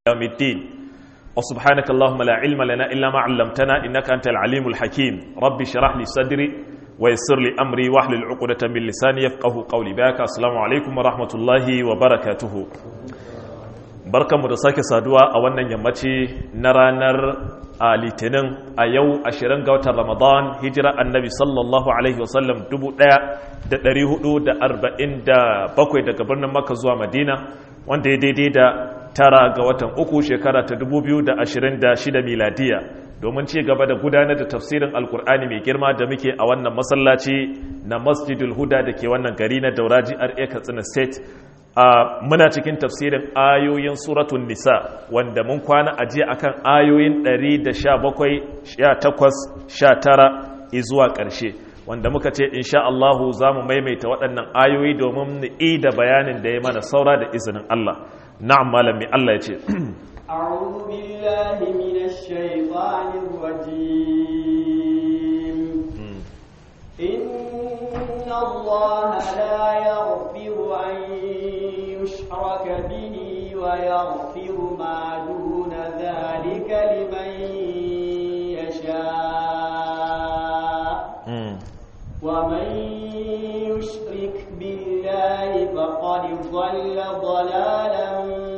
يوم الدين وسبحانك اللهم لا علم لنا إلا ما علمتنا إنك أنت العليم الحكيم ربي شرح لي صدري ويسر لي أمري واحلل عقدة من لساني يفقه قولي باك السلام عليكم ورحمة الله وبركاته barkan mu da sake saduwa a wannan yammaci na ranar a litinin a yau 20 ga watan ramadan hijira annabi sallallahu alaihi wasallam 1447 daga birnin makka zuwa madina wanda ya daidai da tara ga watan uku shekara ta 2026 miladiya domin ci gaba da gudanar da tafsirin alkur'ani mai girma da muke a wannan masallaci na masjidul huda da ke wannan gari na dauraji ra katsina state a muna cikin tafsirin ayoyin suratun nisa wanda mun kwana ajiye akan ayoyin 117 18 zuwa ƙarshe wanda muka ce insha Allahu za mu maimaita waɗannan ayoyi domin mu da bayanin da ya mana saura da izinin Allah na'am malami Allah ya ce أعوذ بالله من الشيطان الرجيم إن الله لا يغفر أن يشرك به ويغفر ما دون ذلك لمن يشاء ومن يشرك بالله فقد ضل ضلالا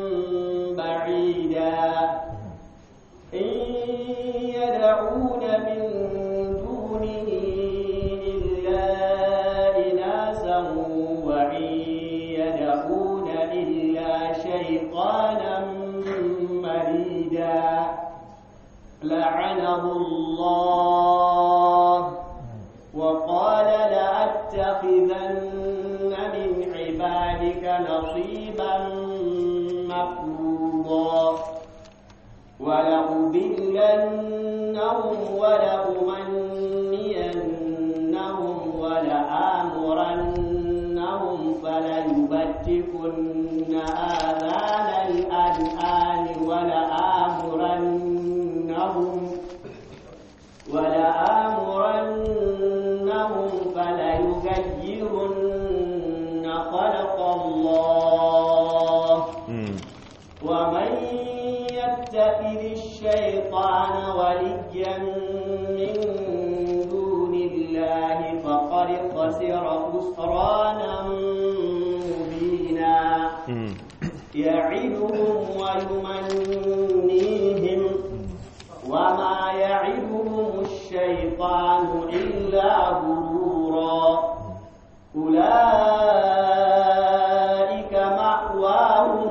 بعيدا إن يدعون من دونه إلا إناسا وإن يدعون إلا شيطانا مريدا لعنه الله وقال لأتخذن من عبادك نصيبا مفروضا ولأضلنهم ولأمنينهم ولآمرنهم فليبتكن آذان الأنعام ولآمرنهم ولآمرنهم فليغيرن خلق الله ومن يتخذ الشيطان وليا من دون الله فقد خسر خسرانا مبينا يعدهم ويمنيهم وما يعدهم الشيطان إلا غرورا أولئك مأواهم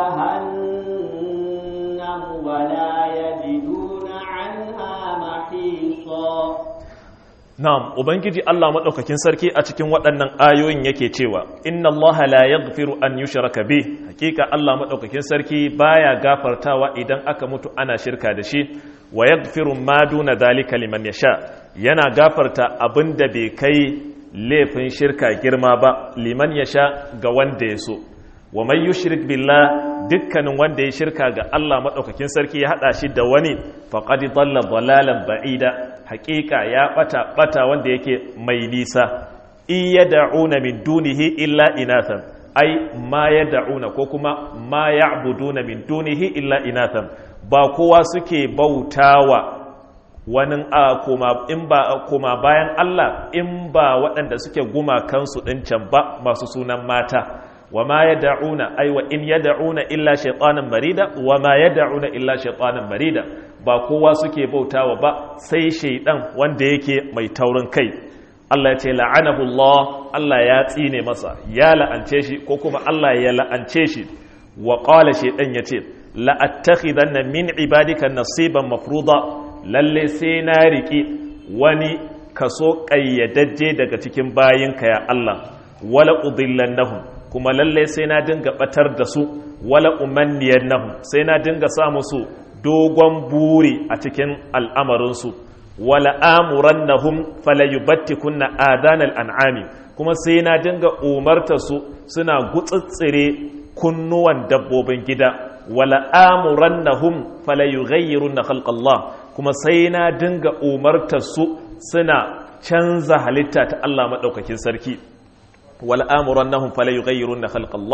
جهنم ولا يجدون عنها محيصا Na'am, Ubangiji Allah maɗaukakin sarki a cikin waɗannan ayoyin yake cewa, Inna Allah la yaghfiru an yushraka bi, hakika Allah maɗaukakin sarki baya gafartawa idan aka mutu ana shirka da shi, wa yaghfiru ma duna dalika liman yasha, yana gafarta abin da bai kai laifin shirka girma ba, liman yasha ga wanda ya so. Wa man yushrik billah dukkanin wanda ya shirka ga Allah maɗaukakin sarki ya haɗa shi da wani faqad dalla dalalan ba'ida haƙiƙa ya ɓata ɓata wanda yake mai nisa iya da'una min dunihi illa inathan ai ma ya da'una ko kuma ma ya abuduna min dunihi illa inathan ba kowa suke bautawa wani a koma in ba koma bayan Allah in ba waɗanda suke gumakansu ɗin can ba masu sunan mata wa ma ya da'una ai wa in ya da'una illa shaitanan marida wa ma ya da'una illa shaitanan marida ba kowa suke bautawa ba sai shaidan wanda yake mai taurin kai Allah ya ce la'anahu Allah Allah ya tsine masa ya la'ance shi ko kuma Allah ya la'ance shi wa qala shaidan yace la attakhidanna min ibadika nasiban mafruda lalle sai na riki wani kaso kayyadajje daga cikin bayinka ya Allah wala udillannahum kuma lalle sai na dinga batar da su wala umanniyannahum sai na dinga sa musu dogon buri a cikin al'amarinsu wala amurannahum falayubattikunna adanal an'ami kuma sai na dinga umarta su suna gutsitsire kunnuwan dabbobin gida wala amurannahum falayughayyirunna khalqallah kuma sai na dinga umarta su suna canza halitta ta Allah madaukakin sarki wal amurannahum fala yughayyirunna khalqallah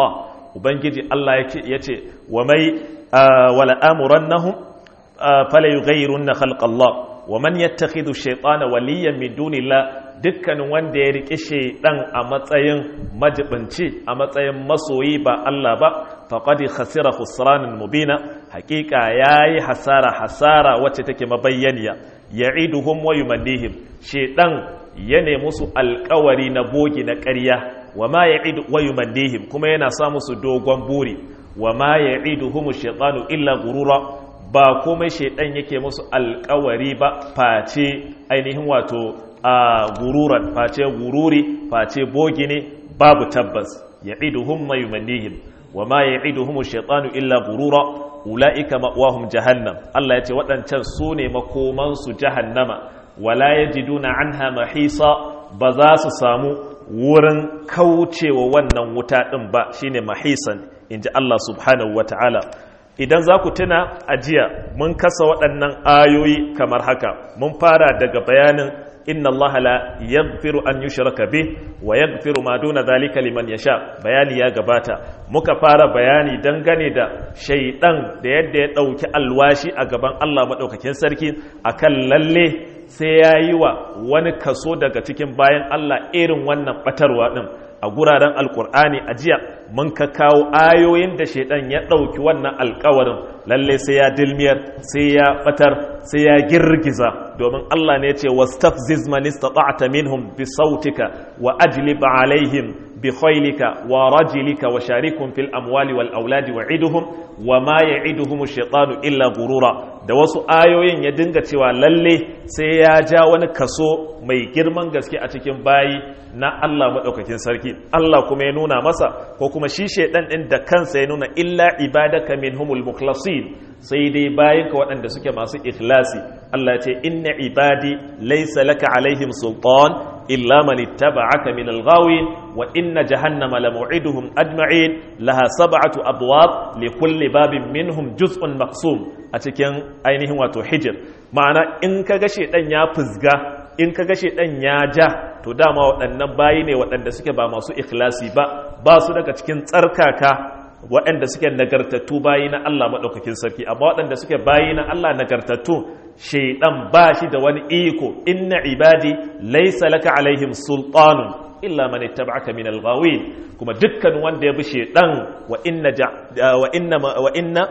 ubangiji Allah ya ce wa mai wala amurannahum fala yughayyirunna khalqa Allah wa man yattakhidhu shaytana waliyan min dunillah dukkanin wanda ya riƙe shaidan a matsayin majibinci a matsayin masoyi ba Allah ba faqad khasira khusranan mubina haƙiƙa yayi hasara hasara wacce take mabayyaniya ya'iduhum wa yumannihim shaidan ya ne musu alƙawari na bogi na ƙarya wa ma ya'idu wa yumannihim kuma yana sa musu dogon buri wa ma ya'iduhum shaytanu illa gurura ba komai shaidan yake musu alƙawari ba face ainihin wato a gururan face gururi face bogi ne babu tabbas ya'iduhum ma yumannihim wa ma ya'iduhum ash-shaytanu illa gurura ulaika ma'wahum jahannam Allah yace waɗancan su ne makoman su jahannama wala yajiduna anha mahisa ba za su samu wurin kaucewa wannan wuta din ba shine mahisan inji Allah subhanahu wata'ala idan za ku tuna ajiya mun kasa waɗannan ayoyi kamar haka mun fara daga bayanin inna allaha la yaghfiru an yushraka bih wa yaghfiru ma duna dhalika liman yasha bayani ya gabata muka fara bayani dangane da shaydan da yadda ya dauki alwashi a gaban Allah madaukakin sarki akan lalle sai yayi wa wani kaso daga cikin bayan Allah irin wannan batarwa din a guraren alkur'ani a jiya mun ka kawo ayoyin da shaidan ya ɗauki wannan alkawarin lalle sai ya dilmiyar sai ya batar sai ya girgiza domin Allah ne ce wastafziz man istata'ta minhum bi sautika wa ajlib alaihim bi khaylika wa rajlika wa sharikum fil amwali wal auladi wa iduhum wa ma ya'iduhum ash-shaytanu illa gurura da wasu ayoyin ya dinga cewa lalle sai ya ja wani kaso mai girman gaske a cikin bayi na Allah maɗaukakin sarki Allah kuma ya nuna masa ko kuma shi shaidan ɗin da kansa ya nuna illa ibadaka minhumul mukhlasin sai dai bayan ka waɗanda suke masu ikhlasi Allah ce inna ibadi laysa laka alaihim sultan illa man ittaba'aka min al-ghawin wa inna jahannama lamu'iduhum ajma'in laha sab'atu abwab li kulli babin minhum juz'un maqsum a cikin ainihin wato hijir ma'ana in kaga shaidan ya fuzga in kaga shaidan ya ja to dama waɗannan bayi ne waɗanda suke ba masu ikhlasi ba ba su daga cikin tsarkaka waɗanda suke nagartattu bayi na Allah maɗaukakin sarki amma waɗanda suke bayi na Allah nagartattu shaidan ba shi da wani iko inna ibadi laysa laka alaihim sultanun illa man ittaba'aka min al-ghawin kuma dukkan wanda ya bi shaidan wa inna wa inna wa inna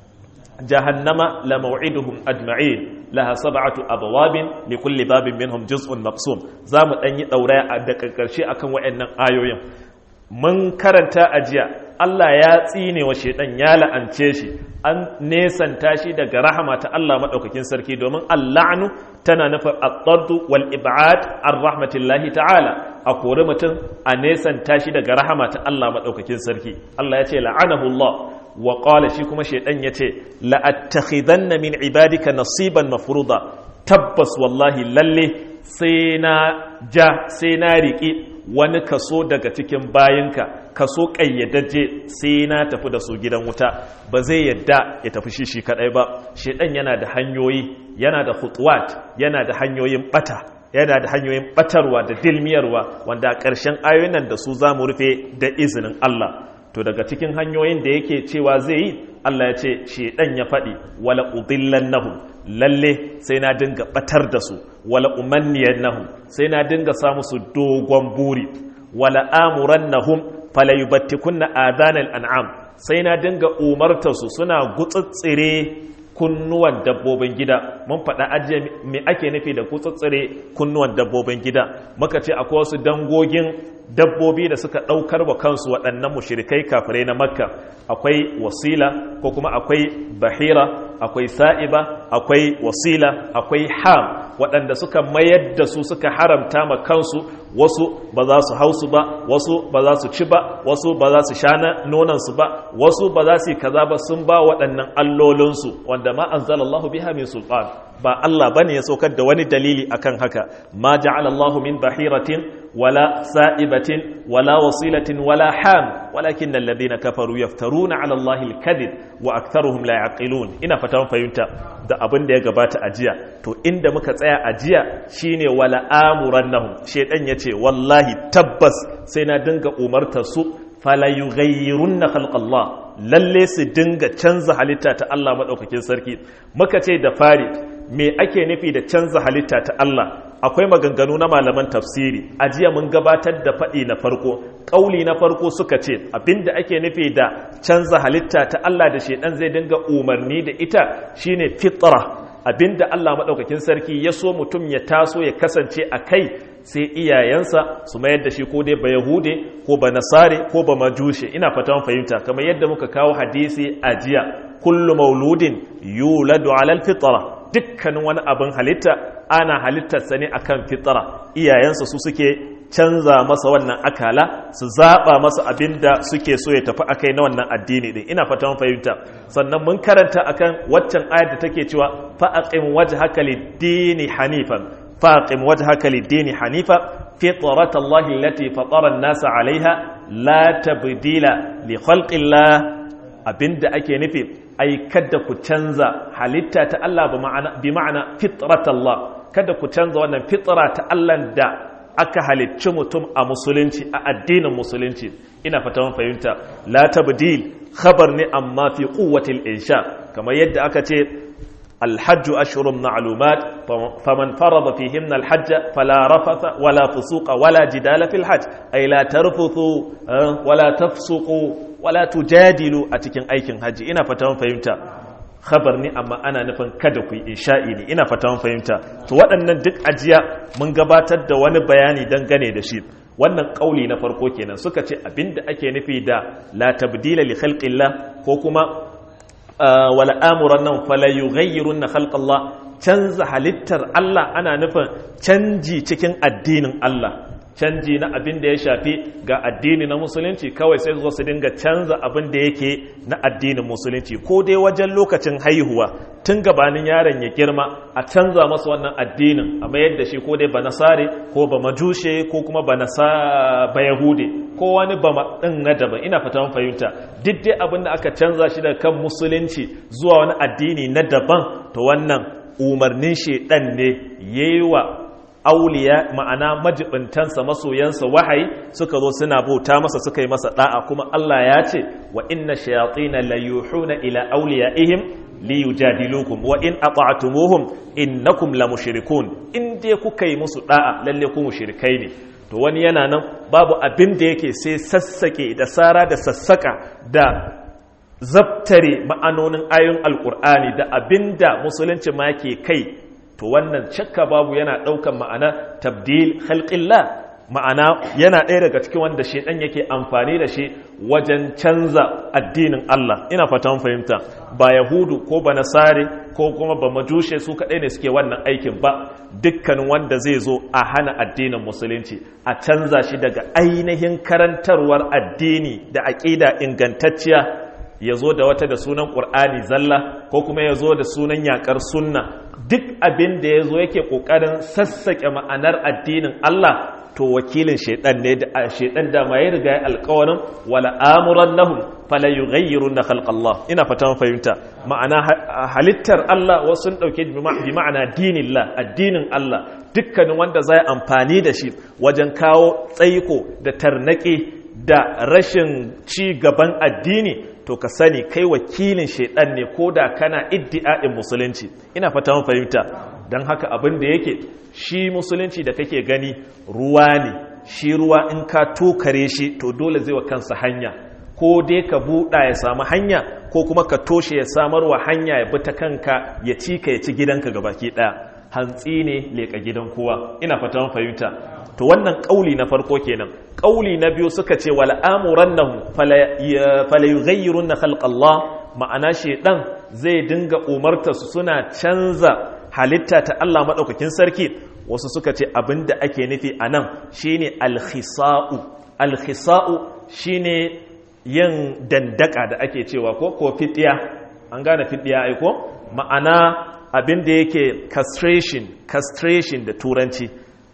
jahannama la maw'iduhum ajma'in laha sab'atu abwabin li kulli babin minhum juz'un maqsum zamu dan yi dauraya da karshe akan wayannan ayoyin mun karanta ajiya Allah ya tsine wa shedan ya la'ance shi an nesanta shi daga rahama ta Allah madaukakin sarki domin al-la'nu tana nufin at-tardu wal ib'ad ar rahmatillahi ta'ala a kori mutum a nesanta shi daga rahama ta Allah madaukakin sarki Allah ya ce la'anahu Allah wa ƙwala shi kuma shaidan ya ce la'attakhidanna min ibadika nasiban mafruda tabbas wallahi lalle sai na ja sai na riƙi wani kaso daga cikin bayinka kaso ƙayyadajje sai na tafi da su gidan wuta ba zai yadda ya tafi shi shi kaɗai ba shaidan yana da hanyoyi yana da hutuwat yana da hanyoyin ɓata yana da hanyoyin ɓatarwa da dilmiyarwa wanda a ƙarshen ayoyin nan da su za mu rufe da izinin Allah to daga cikin hanyoyin da yake cewa zai yi Allah ya ce shedan ya faɗi wala udillannahum lalle sai na dinga batar da su wala umanniyannahum sai na dinga sa musu dogon buri wala amurannahum fala yubattikunna adanal an'am sai na dinga umartar su suna gutsutsire kunnuwan dabbobin gida mun faɗa ajiye me ake nufi da gutsutsire kunnuwan dabbobin gida muka ce akwai wasu dangogin dabbobi da suka ɗaukar wa kansu waɗannan mushirikai kafirai na makka akwai wasila ko kuma akwai bahira akwai sa'iba akwai wasila akwai ham waɗanda suka mayar da su suka haramta ma kansu wasu ba za su hausu ba wasu ba za su ci ba wasu ba za su sha nonansu ba wasu ba za su yi kaza ba sun ba waɗannan allolinsu wanda ma anzalallahu biha min sultan ba Allah bane ya saukar da wani dalili akan haka ma ja'ala Allahu min bahiratin wala sa'ibatin wala wasilatin wala ham walakin alladhina kafaru yaftaruna 'ala Allahi al-kadhib wa aktharuhum la yaqilun ina fatan fahimta da abin da ya gabata a jiya to inda muka tsaya a jiya shine wala amurannahum shedan yace wallahi tabbas sai na dinga umartar su fala yughayyirunna khalqallah lalle su dinga canza halitta ta Allah madaukakin sarki muka ce da fari me ake nufi da canza halitta ta Allah akwai maganganu na malaman tafsiri a jiya mun gabatar da faɗi na farko ƙauli na farko suka ce abinda ake nufi da canza halitta ta Allah da shaidan zai dinga umarni da ita shine fitra abinda Allah maɗaukakin sarki ya so mutum ya taso ya kasance a kai sai iyayensa su mayar da shi ko dai ba yahude ko ba nasare ko ba majushe ina fatan fahimta kamar yadda muka kawo hadisi a jiya kullu mauludin yuladu alal fitra dukkanin wani abin halitta ana halittarsa ne akan fitra iyayensa su suke canza masa wannan akala su zaba masa abin da suke so ya tafi akai na wannan addini din ina fatan fahimta sannan mun karanta akan waccan ayar da take cewa fa aqim wajhaka lid-dini hanifan fa aqim wajhaka lid-dini hanifa fitrat Allah allati fatara an-nasa 'alayha la tabdila li khalqillah abinda ake nufi ai kada ku canza halitta ta Allah bi ma'ana fitrat Allah kada ku canza wannan fitra ta Allah da aka halicci mutum a musulunci a addinin musulunci ina fata mun fahimta la tabdil khabar ne amma fi quwwatil insha kamar yadda aka ce الحج أشهر معلومات فمن فرض فيهن الحج فلا رفث ولا فسوق ولا جدال في الحج أي لا ترفثوا ولا تفسقوا ولا تجادلوا أتكن أيكن حج إنا فتاهم فهمتا khabar ne amma ana nufin kada ku yi insha'i ne ina fata mun fahimta to waɗannan duk ajiya mun gabatar da wani bayani dangane da shi wannan kauli na farko kenan suka ce abinda ake nufi da la tabdila li khalqillah ko kuma wala amuran nan fala yughayyirunna khalqallah canza halittar Allah ana nufin canji cikin addinin Allah canji na abin da ya shafi ga addini na musulunci kawai sai zo su dinga canza abin da yake na addinin musulunci ko dai wajen lokacin haihuwa tun gabanin yaron ya girma a canza masa wannan addinin a mayar da shi ko dai ba nasare ko ba majushe ko kuma ba nasa ba yahude ko wani ba din na daban ina fata mun fahimta duk dai abin da aka canza shi daga kan musulunci zuwa wani addini na daban to wannan umarnin shedan ne yayi wa auliya ma'ana majibintansa masoyansa wahayi suka zo suna bauta masa suka yi masa da'a kuma Allah ya ce wa inna shayatina la yuhuna ila awliyaihim li yujadilukum wa in ata'tumuhum innakum la mushrikun in dai kuka yi musu da'a lalle ku mushrikai ne to wani yana nan babu abin da yake sai sassake da sara da sassaka da zabtare ma'anonin ayoyin alkur'ani da abinda musulunci ma ke kai to wannan shakka babu yana ɗaukan ma'ana tabdil khalqillah ma'ana yana ɗaya daga cikin wanda shedan yake amfani da shi wajen canza addinin Allah ina fatan fahimta ba yahudu ko ba nasare ko kuma ba majushe su kaɗai ne suke wannan aikin ba dukkanin wanda zai zo a hana addinin musulunci a canza shi daga ainihin karantarwar addini da aƙida ingantacciya ya zo da wata da sunan ƙur'ani zalla ko kuma ya zo da sunan yaƙar sunna duk abin da ya zo yake ƙoƙarin sassaƙe ma'anar addinin Allah to wakilin shaidan ne da shaidan da ma ya riga ya alƙawarin wala amuran lahum fala yughayyirun na khalqallah ina fata fahimta ma'ana halittar Allah wasu sun dauke bi ma'ana dinillah addinin Allah dukkanin wanda zai amfani da shi wajen kawo tsaiko da tarnaƙi da rashin ci gaban addini to ka sani kai wakilin shaidan ne ko da kana iddi'a'in musulunci ina fata mun fahimta don haka abin da yake shi musulunci da kake gani ruwa ne shi ruwa in ka tokare shi to dole zai wa kansa hanya ko dai ka buɗa ya samu hanya ko kuma ka toshe ya samar wa hanya ya bi ta kanka ya ci ka ya ci gidanka gabaki ɗaya hantsi ne leƙa gidan kowa ina fata mun fahimta to wannan ƙauli na farko kenan ƙauli na biyu suka ce wal amurannahum fala yughayyirunna khalqallah ma'ana shedan zai dinga umarta su suna canza halitta ta Allah madaukakin sarki wasu suka ce abinda ake nufi anan shine al-khisa'u al-khisa'u shine yin dandaka da ake cewa ko ko fitiya an gane fitiya ai ko ma'ana abinda yake castration castration da turanci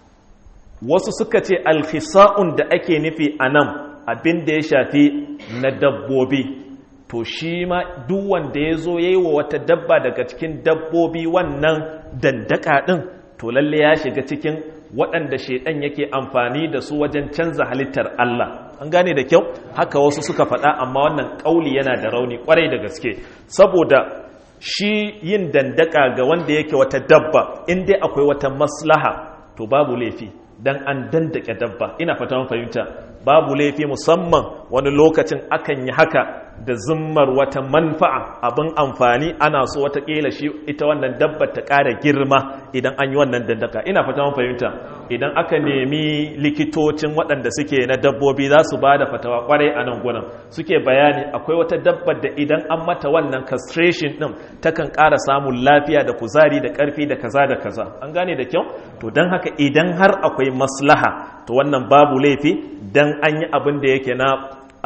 wasu suka ce alkhisa'un da ake nufi a nan abin da ya shafi na dabbobi to shi ma duk wanda ya zo ya yi wa wata dabba daga cikin dabbobi wannan dandaka ɗin to lalle ya shiga cikin waɗanda shaidan yake amfani da su wajen canza halittar Allah an gane da kyau haka wasu suka faɗa amma wannan ƙauli yana da rauni ƙwarai da gaske saboda shi yin dandaka ga wanda yake wata dabba in dai akwai wata maslaha to babu laifi dan an dandake dabba ina fata mun fahimta babu laifi musamman wani lokacin akan yi haka da zimmar wata manfa'a abin amfani ana so watakila shi ita wannan dabbar ta ƙara girma idan an yi wannan dandaka ina fata mun fahimta idan aka nemi likitocin waɗanda suke na dabbobi za su ba da fatawa kwarai a nan gunan suke bayani akwai wata dabbar da idan an mata wannan castration ɗin takan ƙara samun lafiya da kuzari da ƙarfi da kaza da kaza an gane da kyau to don haka idan har akwai maslaha to wannan babu laifi dan an yi abin da yake na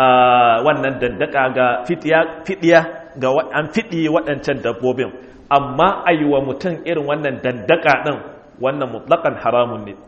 wannan dandaka ga fidiya ga an fiɗi waɗancan dabbobin amma a yi wa mutum irin wannan dandaka ɗin wannan mutlakan haramun ne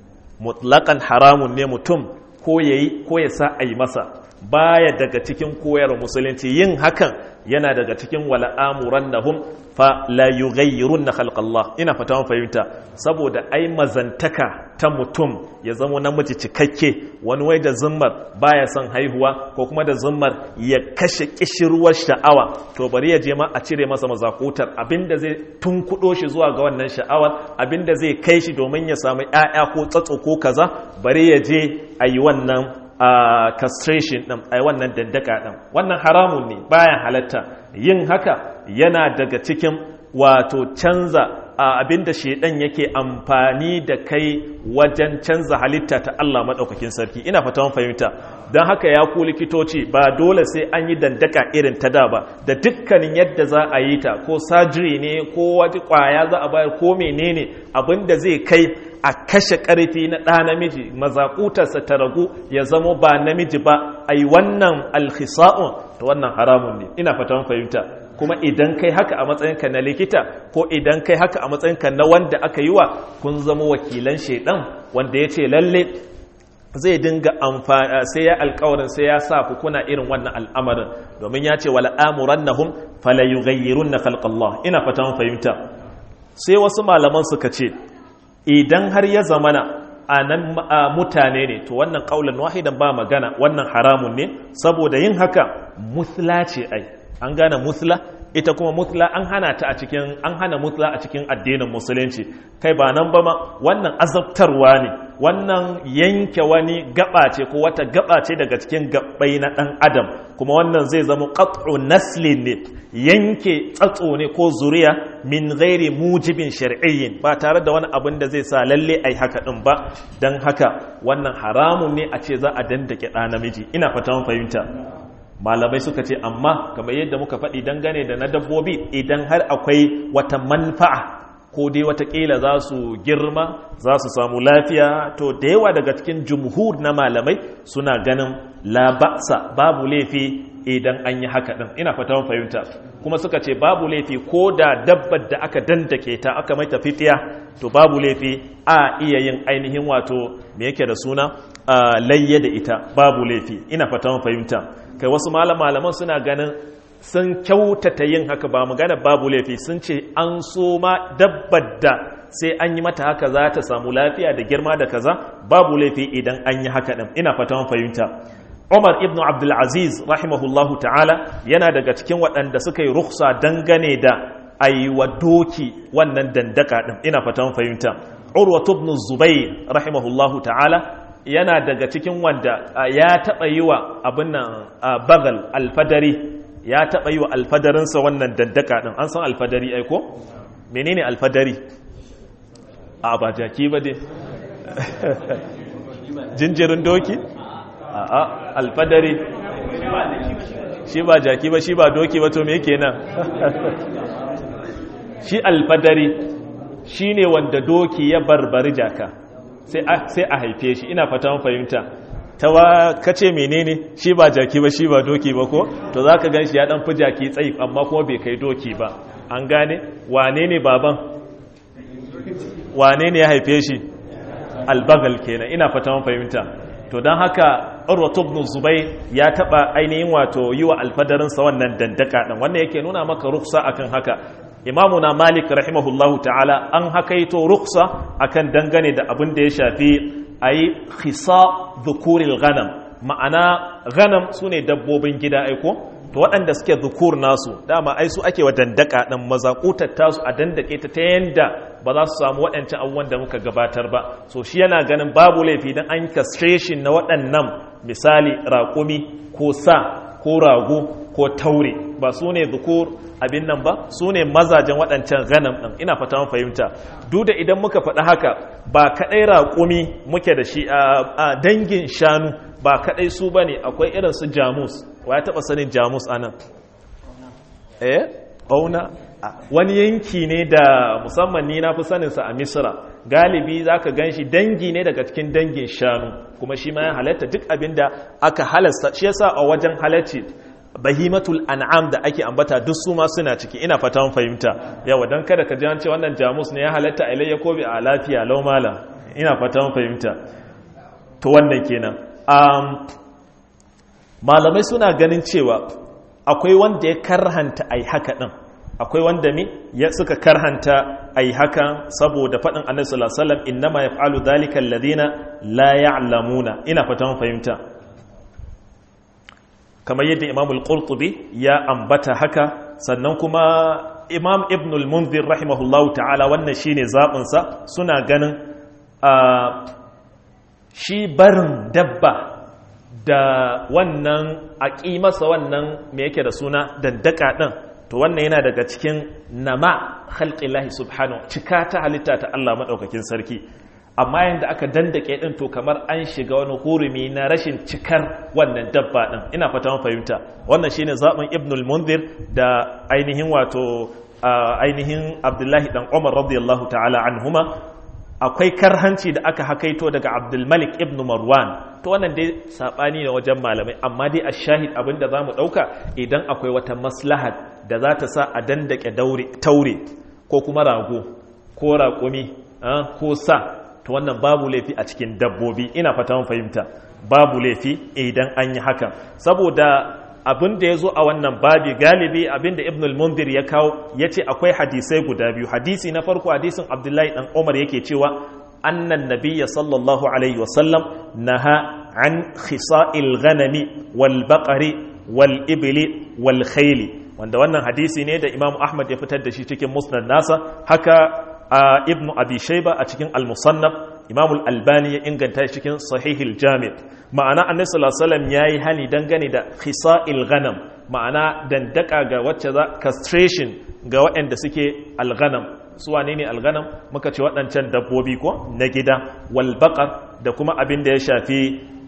mutlakan haramun ne mutum ko ya yi ko ya sa a yi masa baya daga cikin koyar musulunci yin hakan yana daga cikin wala'amuran na hum fa la yughayyirun na khalqallah ina fata mun fahimta saboda ai mazantaka ta mutum ya zama namiji cikakke wani wai da zummar baya son haihuwa ko kuma da zummar ya kashe kishirwar sha'awa to bari ya je ma a cire masa mazakutar abinda zai tunkudo shi zuwa ga wannan sha'awar abinda zai kai shi domin ya samu ƴaƴa ko tsatso ko kaza bari ya je a yi wannan uh, castration ɗin a wannan dandaka ɗin wannan haramun ne bayan halatta yin haka yana daga cikin wato canza abinda shaidan yake amfani da kai wajen canza halitta ta Allah maɗaukakin sarki ina fata mun fahimta don haka ya ku likitoci ba dole sai an yi dandaka irin ta da ba da dukkanin yadda za a yi ta ko sajiri ne ko wata kwaya za a bayar ko menene abinda zai kai a kashe ƙarfi na ɗa namiji mazaƙutarsa ta ragu ya zamo ba namiji ba a yi wannan alhisa'un ta wannan haramun ne ina fatan fahimta kuma idan kai haka a matsayinka na likita ko idan kai haka a matsayinka na wanda aka yi wa kun zama wakilan shaidan wanda ya ce lalle zai dinga amfani sai ya alkawarin sai ya sa ku kuna irin wannan al'amarin domin ya ce wala amurannahum fala yughayyirunna khalqallah ina fatan fahimta sai wasu malaman suka ce idan har ya zamana a nan mutane ne to wannan kaulan wahidan ba magana wannan haramun ne saboda yin haka musla ce ai an gane musla ita kuma musla an hana ta a cikin an hana musla a cikin addinin musulunci kai ba nan ba ma wannan azabtarwa ne wannan yanke wani gaba ce ko wata gaba ce daga cikin gabbai na dan adam kuma wannan zai zama qat'u naslin ne yanke tsatso ne ko zuriya min ghairi mujibin shar'iyyin ba tare da wani abin da zai sa lalle ai haka din ba dan haka wannan haramun ne a ce za a dandake ɗa namiji ina fata mun fahimta malamai suka ce amma kamar yadda muka faɗi dangane da na dabbobi idan har akwai wata manfa'a ko dai watakila za su girma za su samu lafiya to da yawa daga cikin jumhur na malamai suna ganin laba'sa babu laifi idan an yi haka ɗin ina fata fahimta kuma suka ce babu laifi ko da dabbar da aka dandake ta aka mai tafifiya to babu laifi a iya yin ainihin wato me yake da suna layye da ita babu laifi ina fata fahimta kai wasu malaman suna ganin sun kyautata yin haka ba magana babu laifi sun ce an so ma dabbar da sai an yi mata haka za ta samu lafiya da girma da kaza babu laifi idan an yi haka ɗin ina fatan fahimta Umar ibn Abdulaziz rahimahullahu ta'ala yana daga cikin waɗanda suka yi ruksa dangane da aiwa doki wannan dandaka ɗin ina fatan fahimta Urwa ibn Zubair rahimahullahu ta'ala yana daga cikin wanda ya taɓa yi wa abin nan bagal alfadari ya taɓa yi wa alfadarinsa wannan dandaka ɗin an san alfadari aiko? menene alfadari? a ba jaki ba dai jinjirin doki? a alfadari shi ba jaki ba shi ba doki ba to me kenan shi alfadari shi ne wanda doki ya barbari jaka sai a haife shi ina fata fahimta ta wa kace menene shi ba jaki ba shi ba doki ba ko to zaka gan shi ya dan fi jaki tsayi amma kuma bai kai doki ba an gane wane ne baban wane ne ya haife shi albagal kenan ina fata fahimta to don haka urwatu ibn zubair ya taba ainihin wato yi wa alfadarinsa wannan dandaka din wannan yake nuna maka ruksa akan haka imamuna malik rahimahullahu ta'ala an hakaito ruksa akan dangane da abin da ya shafi a yi khisa dhukuril ghanam ma'ana ganam su ne dabbobin gida aiko to waɗanda suke zukur nasu dama ai su ake wa dandaka ɗin mazakutar tasu a dandake ta ta yanda ba za su samu waɗancan abubuwan da muka gabatar ba so shi yana ganin babu laifi don an castration na waɗannan misali raƙumi ko sa ko rago ko taure ba su ne zukur abin nan ba su ne mazajen waɗancan ganam ɗin ina fata mun fahimta duk da idan muka faɗi haka ba kaɗai raƙumi muke da shi a dangin shanu ba kaɗai su ba ne akwai irin su jamus wa ya taɓa sanin jamus a nan eh ɓauna wani yanki ne da musamman ni na fi saninsa a misira galibi za ka gan shi dangi ne daga cikin dangin shanu kuma shi ma ya halatta duk abin da aka halasta shi yasa a wajen halarci bahimatul an'am da ake ambata duk su ma suna ciki ina fata mun fahimta yawa dan kada ka ji an ce wannan jamus ne ya halatta a ilayya ko bi a lafiya lau mala ina fata mun fahimta to wannan kenan um, malamai suna ganin cewa akwai wanda ya karhanta ai haka din akwai wanda mi ya suka karhanta ai haka saboda faɗin annabi sallallahu alaihi wasallam innama yaf'alu dhalika alladhina la ya'lamuna ina fata mun fahimta kamar yadda imam al-qurtubi ya ambata haka sannan kuma imam ibn al-munzir rahimahullahu ta'ala wannan shine zaɓinsa suna ganin shi barin dabba da wannan a masa wannan me yake da suna dandaka ɗin to wannan yana daga cikin nama khalqillahi subhanahu cika ta halitta ta Allah maɗaukakin sarki amma yadda aka dandake din to kamar an shiga wani hurumi na rashin cikar wannan dabba din ina fata mun fahimta wannan shine zaben ibn al-munzir da ainihin wato ainihin abdullahi dan umar radiyallahu ta'ala anhuma akwai karhanci da aka hakaito daga abdul malik ibn marwan to wannan dai sabani ne wajen malamai amma dai a shahid abinda zamu dauka idan akwai wata maslahat da za ta sa a dandake taure ko kuma rago ko raƙumi ko sa to wannan babu laifi a cikin dabbobi ina fata mun fahimta babu laifi idan an yi haka saboda abin da ya zo a wannan babi galibi abin da ibn al-mundir ya kawo ya ce akwai hadisai guda biyu hadisi na farko hadisin abdullahi dan umar yake cewa annan nabiyya sallallahu alaihi wasallam naha an khisa'il ghanami wal baqari wal ibli wal khayli wanda wannan hadisi ne da imam ahmad ya fitar da shi cikin musnad nasa haka a ibn abi shaiba a cikin al-musannaf imam al-albani ya inganta shi cikin sahihil jami' ma'ana annabi sallallahu alaihi wasallam yayi hani dangane da khisa'il ghanam ma'ana dandaka ga wacce za castration ga waɗanda suke al-ghanam su wane ne al-ghanam muka ce waɗancan dabbobi ko na gida wal baqar da kuma abin da ya shafi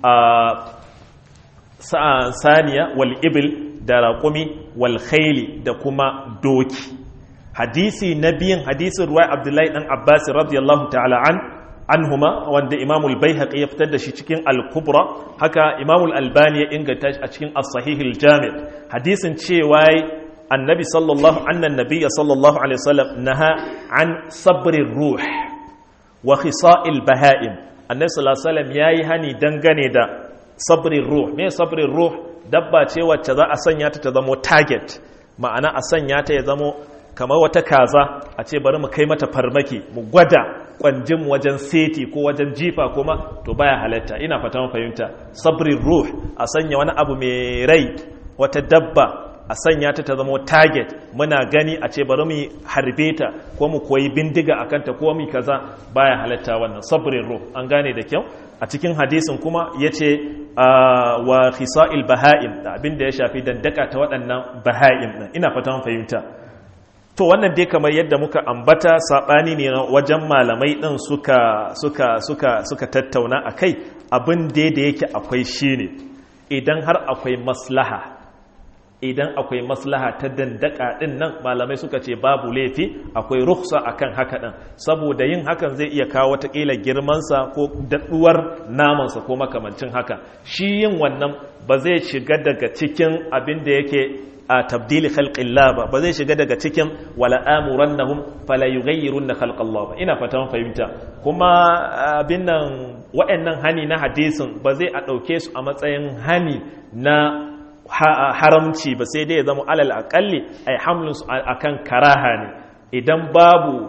saniya wal ibil da raƙumi wal khayli da kuma doki hadisi na biyan hadisin ruwa abdullahi dan abbas radiyallahu ta'ala an anhuma wanda imam al-baihaqi ya fitar da shi cikin al-kubra haka imam al-albani ya inganta shi a cikin as-sahih al-jami' hadisin cewa annabi sallallahu annan nabiyya sallallahu alaihi wasallam naha an sabrir ruh wa khisa'il baha'im annabi sallallahu alaihi wasallam yayi hani dangane da sabrir ruh me sabrir ruh dabba ce wacce za a sanya ta ta zamo target ma'ana a sanya ta ya zamo kamar wata kaza a ce bari mu kai mata farmaki mu gwada kwanjin wajen seti ko wajen jifa kuma to baya halatta ina fata mun fahimta sabrin ruh a sanya wani abu mai rai wata dabba a sanya ta ta zama target muna gani a ce bari mu harbe ta ko mu koyi bindiga a kanta ko mu kaza baya halatta wannan sabrin ruh an gane da kyau a cikin hadisin kuma ya ce wa khisa'il baha'im da abin da ya shafi dandaka ta waɗannan baha'im ɗin ina fata mun fahimta to wannan dai kamar yadda muka ambata saɓani ne wajen malamai ɗin suka suka suka suka tattauna a kai abin da da yake akwai shine idan har akwai maslaha idan akwai maslaha ta dandaka ɗin nan malamai suka ce babu laifi akwai ruksa akan haka ɗin saboda yin hakan zai iya kawo watakila girmansa ko daɗuwar namansa ko makamancin haka shi yin wannan ba zai shiga daga cikin abin da yake a tabdili khalqillah ba ba zai shiga daga cikin wala amurannahum fala yughayyirunna khalqallah ba ina fatan fahimta kuma abin nan waɗannan hani na hadisin ba zai a ɗauke su a matsayin hani na haramci ba sai dai ya zama alal akalli ai hamlin su akan karaha ne idan babu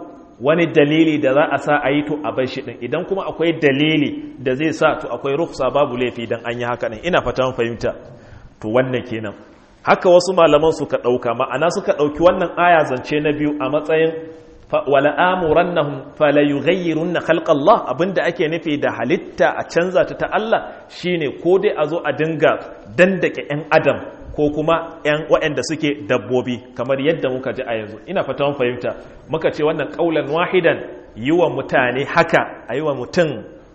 wani dalili da za a sa a yi to a bar shi din idan kuma akwai dalili da zai sa to akwai ruksa babu laifi dan an yi haka din ina fata mun fahimta to wannan kenan haka wasu malaman suka dauka ma'ana suka dauki wannan aya zance na biyu a matsayin wala amurannahum fala yughayyirunna khalqallah abinda ake nufi da halitta a canza ta ta Allah shine ko dai a zo a dinga dandake yan adam ko kuma yan waɗanda suke dabbobi kamar yadda muka ji a yanzu ina fata mun fahimta muka ce wannan qaulan wahidan yi wa mutane haka a yi wa mutum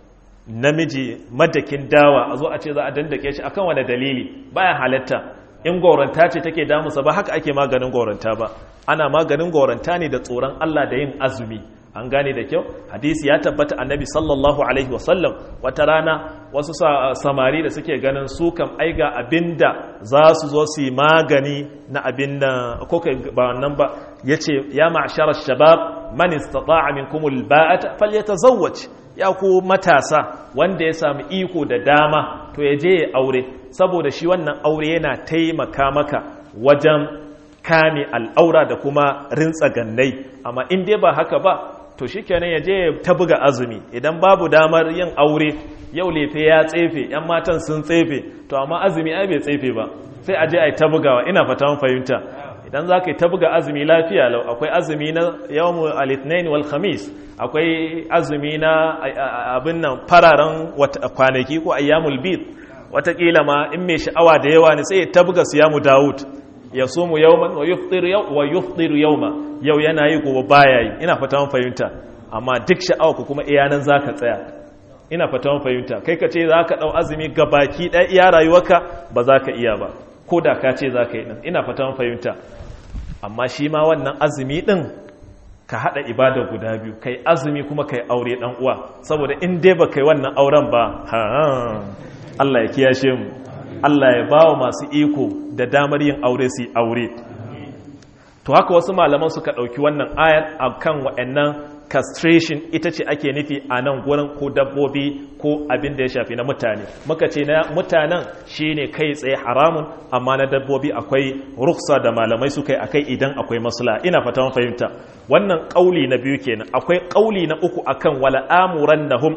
namiji madakin dawa a zo a ce za a dandake shi akan wani dalili baya halatta in goranta ce take damusa ba haka ake maganin goranta ba ana maganin goranta ne da tsoron Allah da yin azumi an gane da kyau hadisi ya tabbata annabi sallallahu alaihi wasallam wata rana wasu samari da suke ganin su kam aiga abinda za su zo su yi magani na abin da ko ba wannan ba yace ya ma'shara shabab man istata'a minkum alba'ata falyatazawwaj ya ku matasa wanda ya samu iko da dama to ya je ya aure saboda shi wannan aure yana taimaka maka wajen kame al'aura da kuma rintsa gannai amma in dai ba haka ba to shi kenan ya je ta buga azumi idan babu damar yin aure yau lefe ya tsefe yan matan sun tsefe to amma azumi ai bai tsefe ba sai a je a yi ta bugawa ina fata fahimta idan za ka yi ta buga azumi lafiya lau akwai azumi na yawon alitnain wal khamis akwai azumi na abin nan fararen kwanaki ko ayyamul bid watakila ma in mai sha'awa da yawa ne sai ta buga siyamu dawud ya sumu yawman wa yuftiru yawma yau yana yi gobe baya yi ina fata mun fahimta amma duk sha'awa ku kuma iyanan zaka tsaya ina fata mun fahimta kai ka ce zaka dau azumi gabaki ɗaya iya rayuwarka ba za ka iya ba ko da ka ce zaka yi din ina fata mun fahimta amma shi ma wannan azumi din ka hada ibada guda biyu kai azumi kuma kai aure dan uwa saboda in dai ba kai wannan auren ba ha Allah ya kiyashe mu Allah ya bawa masu iko da damar yin aure su aure to haka wasu malaman suka ɗauki wannan ayar a kan waɗannan castration ita ce ake nufi a nan gurin ko dabbobi ko abin da ya shafi na mutane muka ce na mutanen shine kai tsaye haramun amma na dabbobi akwai ruksa da malamai suka yi akai idan akwai masla ina fata mun fahimta wannan kauli na biyu kenan akwai kauli na uku akan wala amurannahum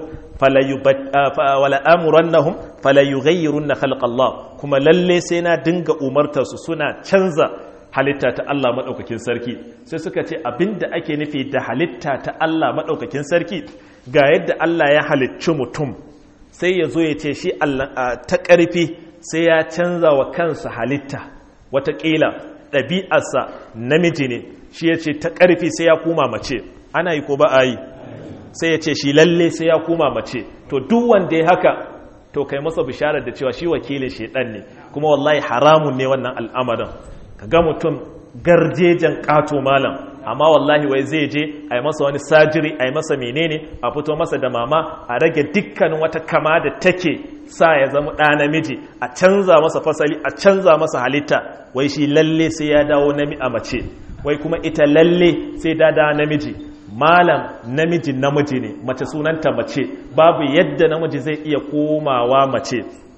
wala amurannahum fala yughayyirunna khalqallah kuma lalle sai na dinga umartar su suna canza halitta ta Allah maɗaukakin sarki sai suka ce abinda ake nufi da halitta ta Allah maɗaukakin sarki ga yadda Allah ya halicci mutum sai ya zo ya ce shi ta ƙarfi sai ya canza wa kansa halitta wataƙila ɗabi'arsa namiji ne shi ya ce ta ƙarfi sai ya koma mace ana yi ko ba a yi sai ya ce shi lalle sai ya koma mace to duk wanda ya haka to kai masa bisharar da cewa shi wakilin shaidan ne kuma wallahi haramun ne wannan al'amarin ga mutum garjejen ƙato malam amma wallahi wai zai je a yi masa wani sajiri a yi masa menene a fito masa da mama a rage dukkanin wata kama da take sa ya zama ɗa namiji a canza masa fasali a canza masa halitta wai shi lalle sai ya dawo nami a mace wai kuma ita lalle sai da da namiji malam namiji namiji ne mace sunanta mace babu yadda namiji zai iya komawa mace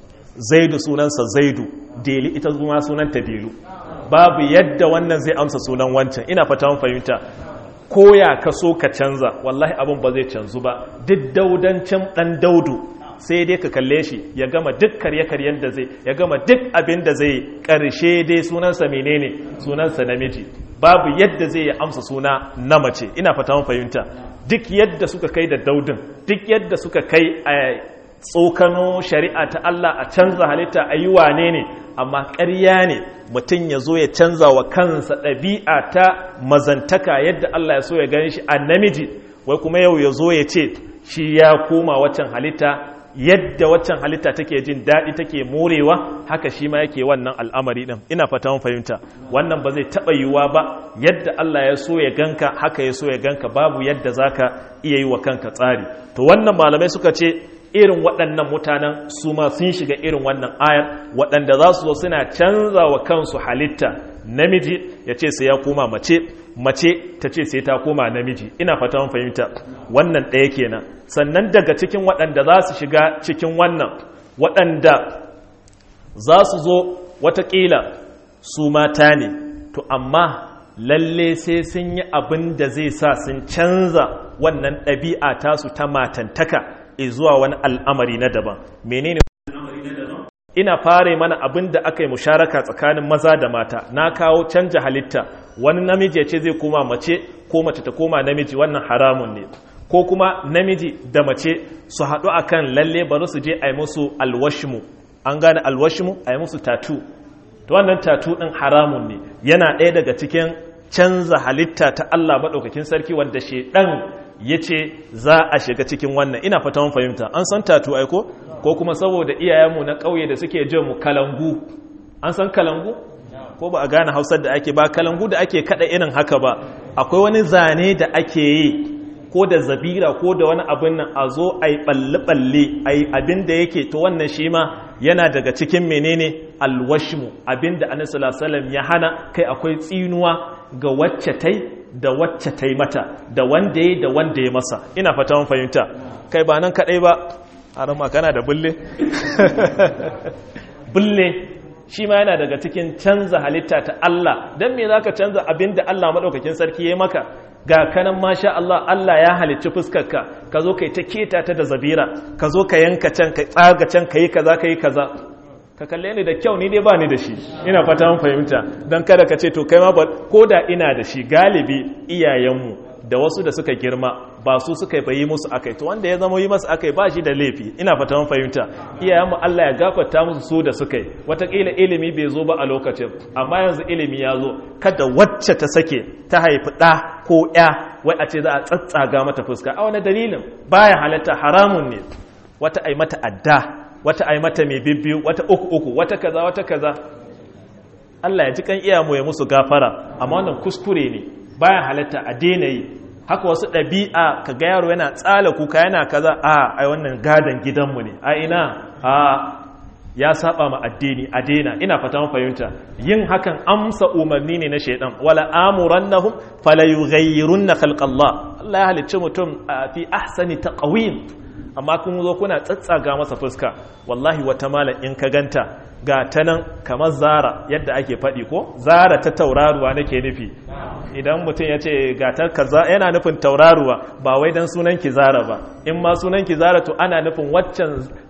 zaidu sunansa zaidu deli ita zuma sunanta delu babu yadda wannan zai amsa sunan wancan ina fata mun fahimta koya ka so ka canza wallahi abin ba zai canzu ba duk daudancin dan daudu sai dai ka kalle shi ya gama duk karye-karyen da zai ya gama duk abin da zai karshe dai sunansa menene sunansa namiji babu yadda zai amsa suna na mace ina fata mun fahimta duk yadda suka kai da daudin duk yadda suka kai a tsokano shari'a ta Allah a canza halitta a yi wane ne amma ƙarya ne mutum ya zo ya canza wa kansa ɗabi'a ta mazantaka yadda Allah ya so ya gani shi a namiji wai kuma yau ya zo ya ce shi ya koma waccan halitta yadda waccan halitta take jin daɗi take morewa haka shi ma yake wannan al'amari ɗin ina fata mun fahimta wannan ba zai taɓa yiwuwa ba yadda Allah ya so ya ganka haka ya so ya ganka babu yadda zaka iya yi wa kanka tsari to wannan malamai suka ce irin waɗannan mutanen su ma sun shiga irin wannan ayar waɗanda za su zo suna canza wa kansu halitta namiji ya ce sai ya koma mace mace ta ce sai ta koma namiji ina fata mun fahimta wannan ɗaya kenan sannan daga cikin waɗanda za su shiga cikin wannan waɗanda za su zo watakila su mata ne to amma lalle sai sun yi abin da zai sa sun canza wannan ɗabi'a tasu ta matantaka zuwa wani al'amari na daban menene ina fare mana abin da aka yi musharaka tsakanin maza da mata na kawo canja halitta wani namiji ya ce zai koma mace ko mace ta koma namiji wannan haramun ne ko kuma namiji da mace su haɗu akan lalle bari su je a yi musu alwashmu an gane alwashmu a yi musu tatu to wannan tatu ɗin haramun ne yana ɗaya daga cikin canza halitta ta Allah maɗaukakin sarki wanda shedan ya ce za a shiga cikin wannan ina fata mun fahimta an san tatu aiko ko kuma saboda iyayenmu na ƙauye da suke jin mu kalangu an san kalangu ko ba a gane hausar da ake ba kalangu da ake kada irin haka ba akwai wani zane da ake yi ko da zabira ko da wani abin nan a zo a yi balle-balle a yi abin da yake to wannan shi ma yana daga cikin menene alwashmu abin da anisalam ya hana kai akwai tsinuwa ga wacce tai da wacce tai mata da wanda ya da wanda ya masa ina fata mun fahimta kai ba nan kadai ba har magana da bulle bulle shi ma yana daga cikin canza halitta ta Allah don me za ka canza abin da Allah maɗaukakin sarki ya maka ga kanan masha Allah Allah ya halicci fuskarka ka zo ka yi ta keta ta da zabira ka zo ka yanka can ka tsaga can ka yi kaza ka yi kaza ka kalle ni da kyau ni dai ba ni da shi ina fata mun fahimta don kada ka ce to kai ma ba ko da ina da shi galibi iyayenmu da wasu da suka girma ba su suka yi musu akai to wanda ya zama yi masu akai ba shi da laifi ina fata mun fahimta iyayenmu Allah ya gafarta musu su da suka yi watakila ilimi bai zo ba a lokacin amma yanzu ilimi ya zo kada wacce ta sake ta haifi ɗa ko ya wai a ce za a tsatsaga mata fuska a wani dalilin baya halatta haramun ne wata ai mata adda wata ai mata mai bibbiyu wata uku uku wata kaza wata kaza Allah ya ji kan iyamu ya musu gafara amma wannan kuskure ne baya halatta a daina yi haka wasu ɗabi'a ka ga yaro yana tsala kuka yana kaza a ai wannan gadon gidanmu ne a ina a ya saba ma addini a daina ina fata mun fahimta yin hakan amsa umarni ne na shaidan wala amurannahum fala yughayyirunna khalqallah Allah ya halicci mutum fi ahsani taqwim amma kun zo kuna tsatsaga masa fuska wallahi wata malam in ka ganta ga ta nan kamar zara yadda ake faɗi ko zara ta tauraruwa nake nufi idan mutum ya ce ga ta kaza yana nufin tauraruwa ba wai dan sunan ki zara ba in ma sunan ki zara to ana nufin waccan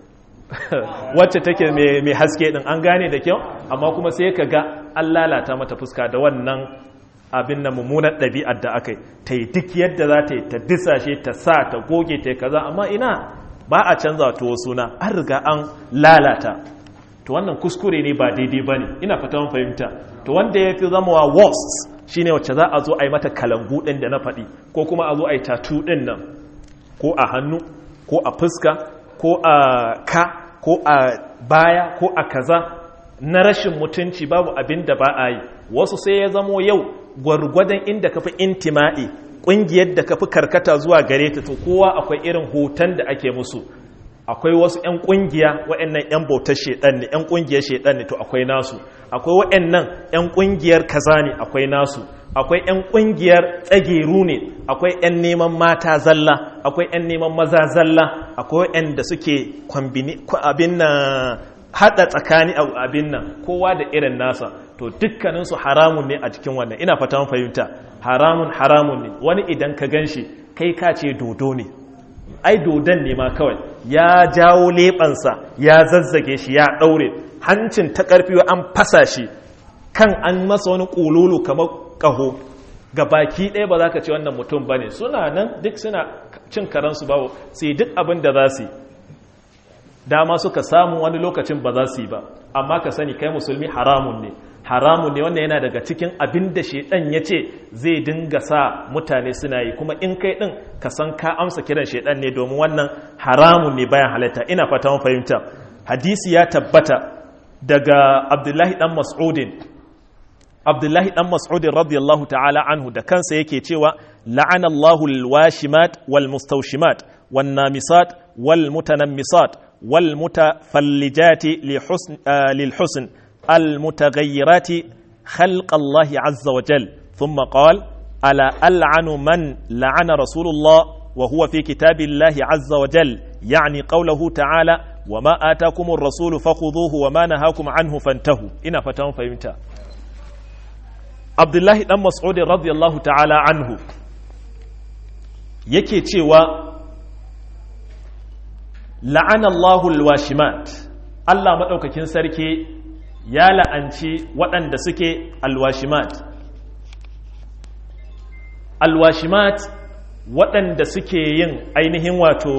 wacce take mai haske din an gane da kyau amma kuma sai ka ga an lalata mata fuska da wannan abin na mummunar ɗabi'ar da aka yi ta yi duk yadda za ta yi ta disashe ta sa ta goge ta kaza amma ina ba a canza to suna an riga an lalata to wannan kuskure ne ba daidai ba ne ina fata mun fahimta to wanda ya fi zama wa worst shine wacce za a zo a yi mata kalangu ɗin da na faɗi ko kuma a zo a yi tatu ɗin nan ko a hannu ko a fuska ko a ka ko a baya ko a kaza na rashin mutunci babu abin da ba a yi wasu sai ya zamo yau gwargwadon inda ka fi intima'i ƙungiyar da ka fi karkata zuwa gare ta to kowa akwai irin hoton da ake musu akwai wasu 'yan ƙungiya waɗannan 'yan bautar shaiɗan ne 'yan ƙungiyar shaiɗan ne to akwai nasu akwai waɗannan 'yan ƙungiyar kaza ne akwai nasu akwai 'yan ƙungiyar tsageru ne akwai 'yan neman mata zalla akwai 'yan neman maza zalla akwai 'yan da suke abin na haɗa tsakani abin nan kowa da irin nasa to dukkaninsu haramun ne a cikin wannan ina fata mun fahimta haramun haramun ne wani idan ka gan shi kai ka ce dodo ne ai dodon ne ma kawai ya jawo leɓansa ya zazzage shi ya ɗaure hancin ta ƙarfi an fasa shi kan an masa wani ƙululu kamar ƙaho ga baki ɗaya ba za ka ce wannan mutum ba ne suna nan duk suna cin karansu bawo sai duk abin da za su yi dama suka samu wani lokacin ba za su yi ba amma ka sani kai musulmi haramun ne haramun ne wannan yana daga cikin abin da shaidan ya ce zai dinga sa mutane suna yi kuma in kai din ka san ka amsa kiran shaidan ne domin wannan haramun ne bayan halatta ina fata mun fahimta hadisi ya tabbata daga abdullahi dan mas'udin abdullahi dan mas'udin radiyallahu ta'ala anhu da kansa yake cewa la'ana Allahu al-washimat wal mustawshimat wan namisat wal mutanammisat wal mutafallijati li husn lil husn المتغيرات خلق الله عز وجل ثم قال ألا ألعن من لعن رسول الله وهو في كتاب الله عز وجل يعني قوله تعالى وما آتاكم الرسول فخذوه وما نهاكم عنه فانتهوا إنا فتهم فهمتا abdullahi dan mas'ud radiyallahu ta'ala anhu yake cewa la'ana Allahu alwashimat Allah madaukakin sarki ya la'anci waɗanda suke alwashimat alwashimat waɗanda suke yin ainihin wato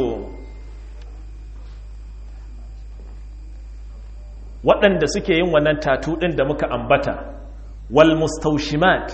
waɗanda suke yin wannan tatu ɗin da muka ambata wal mustaushimat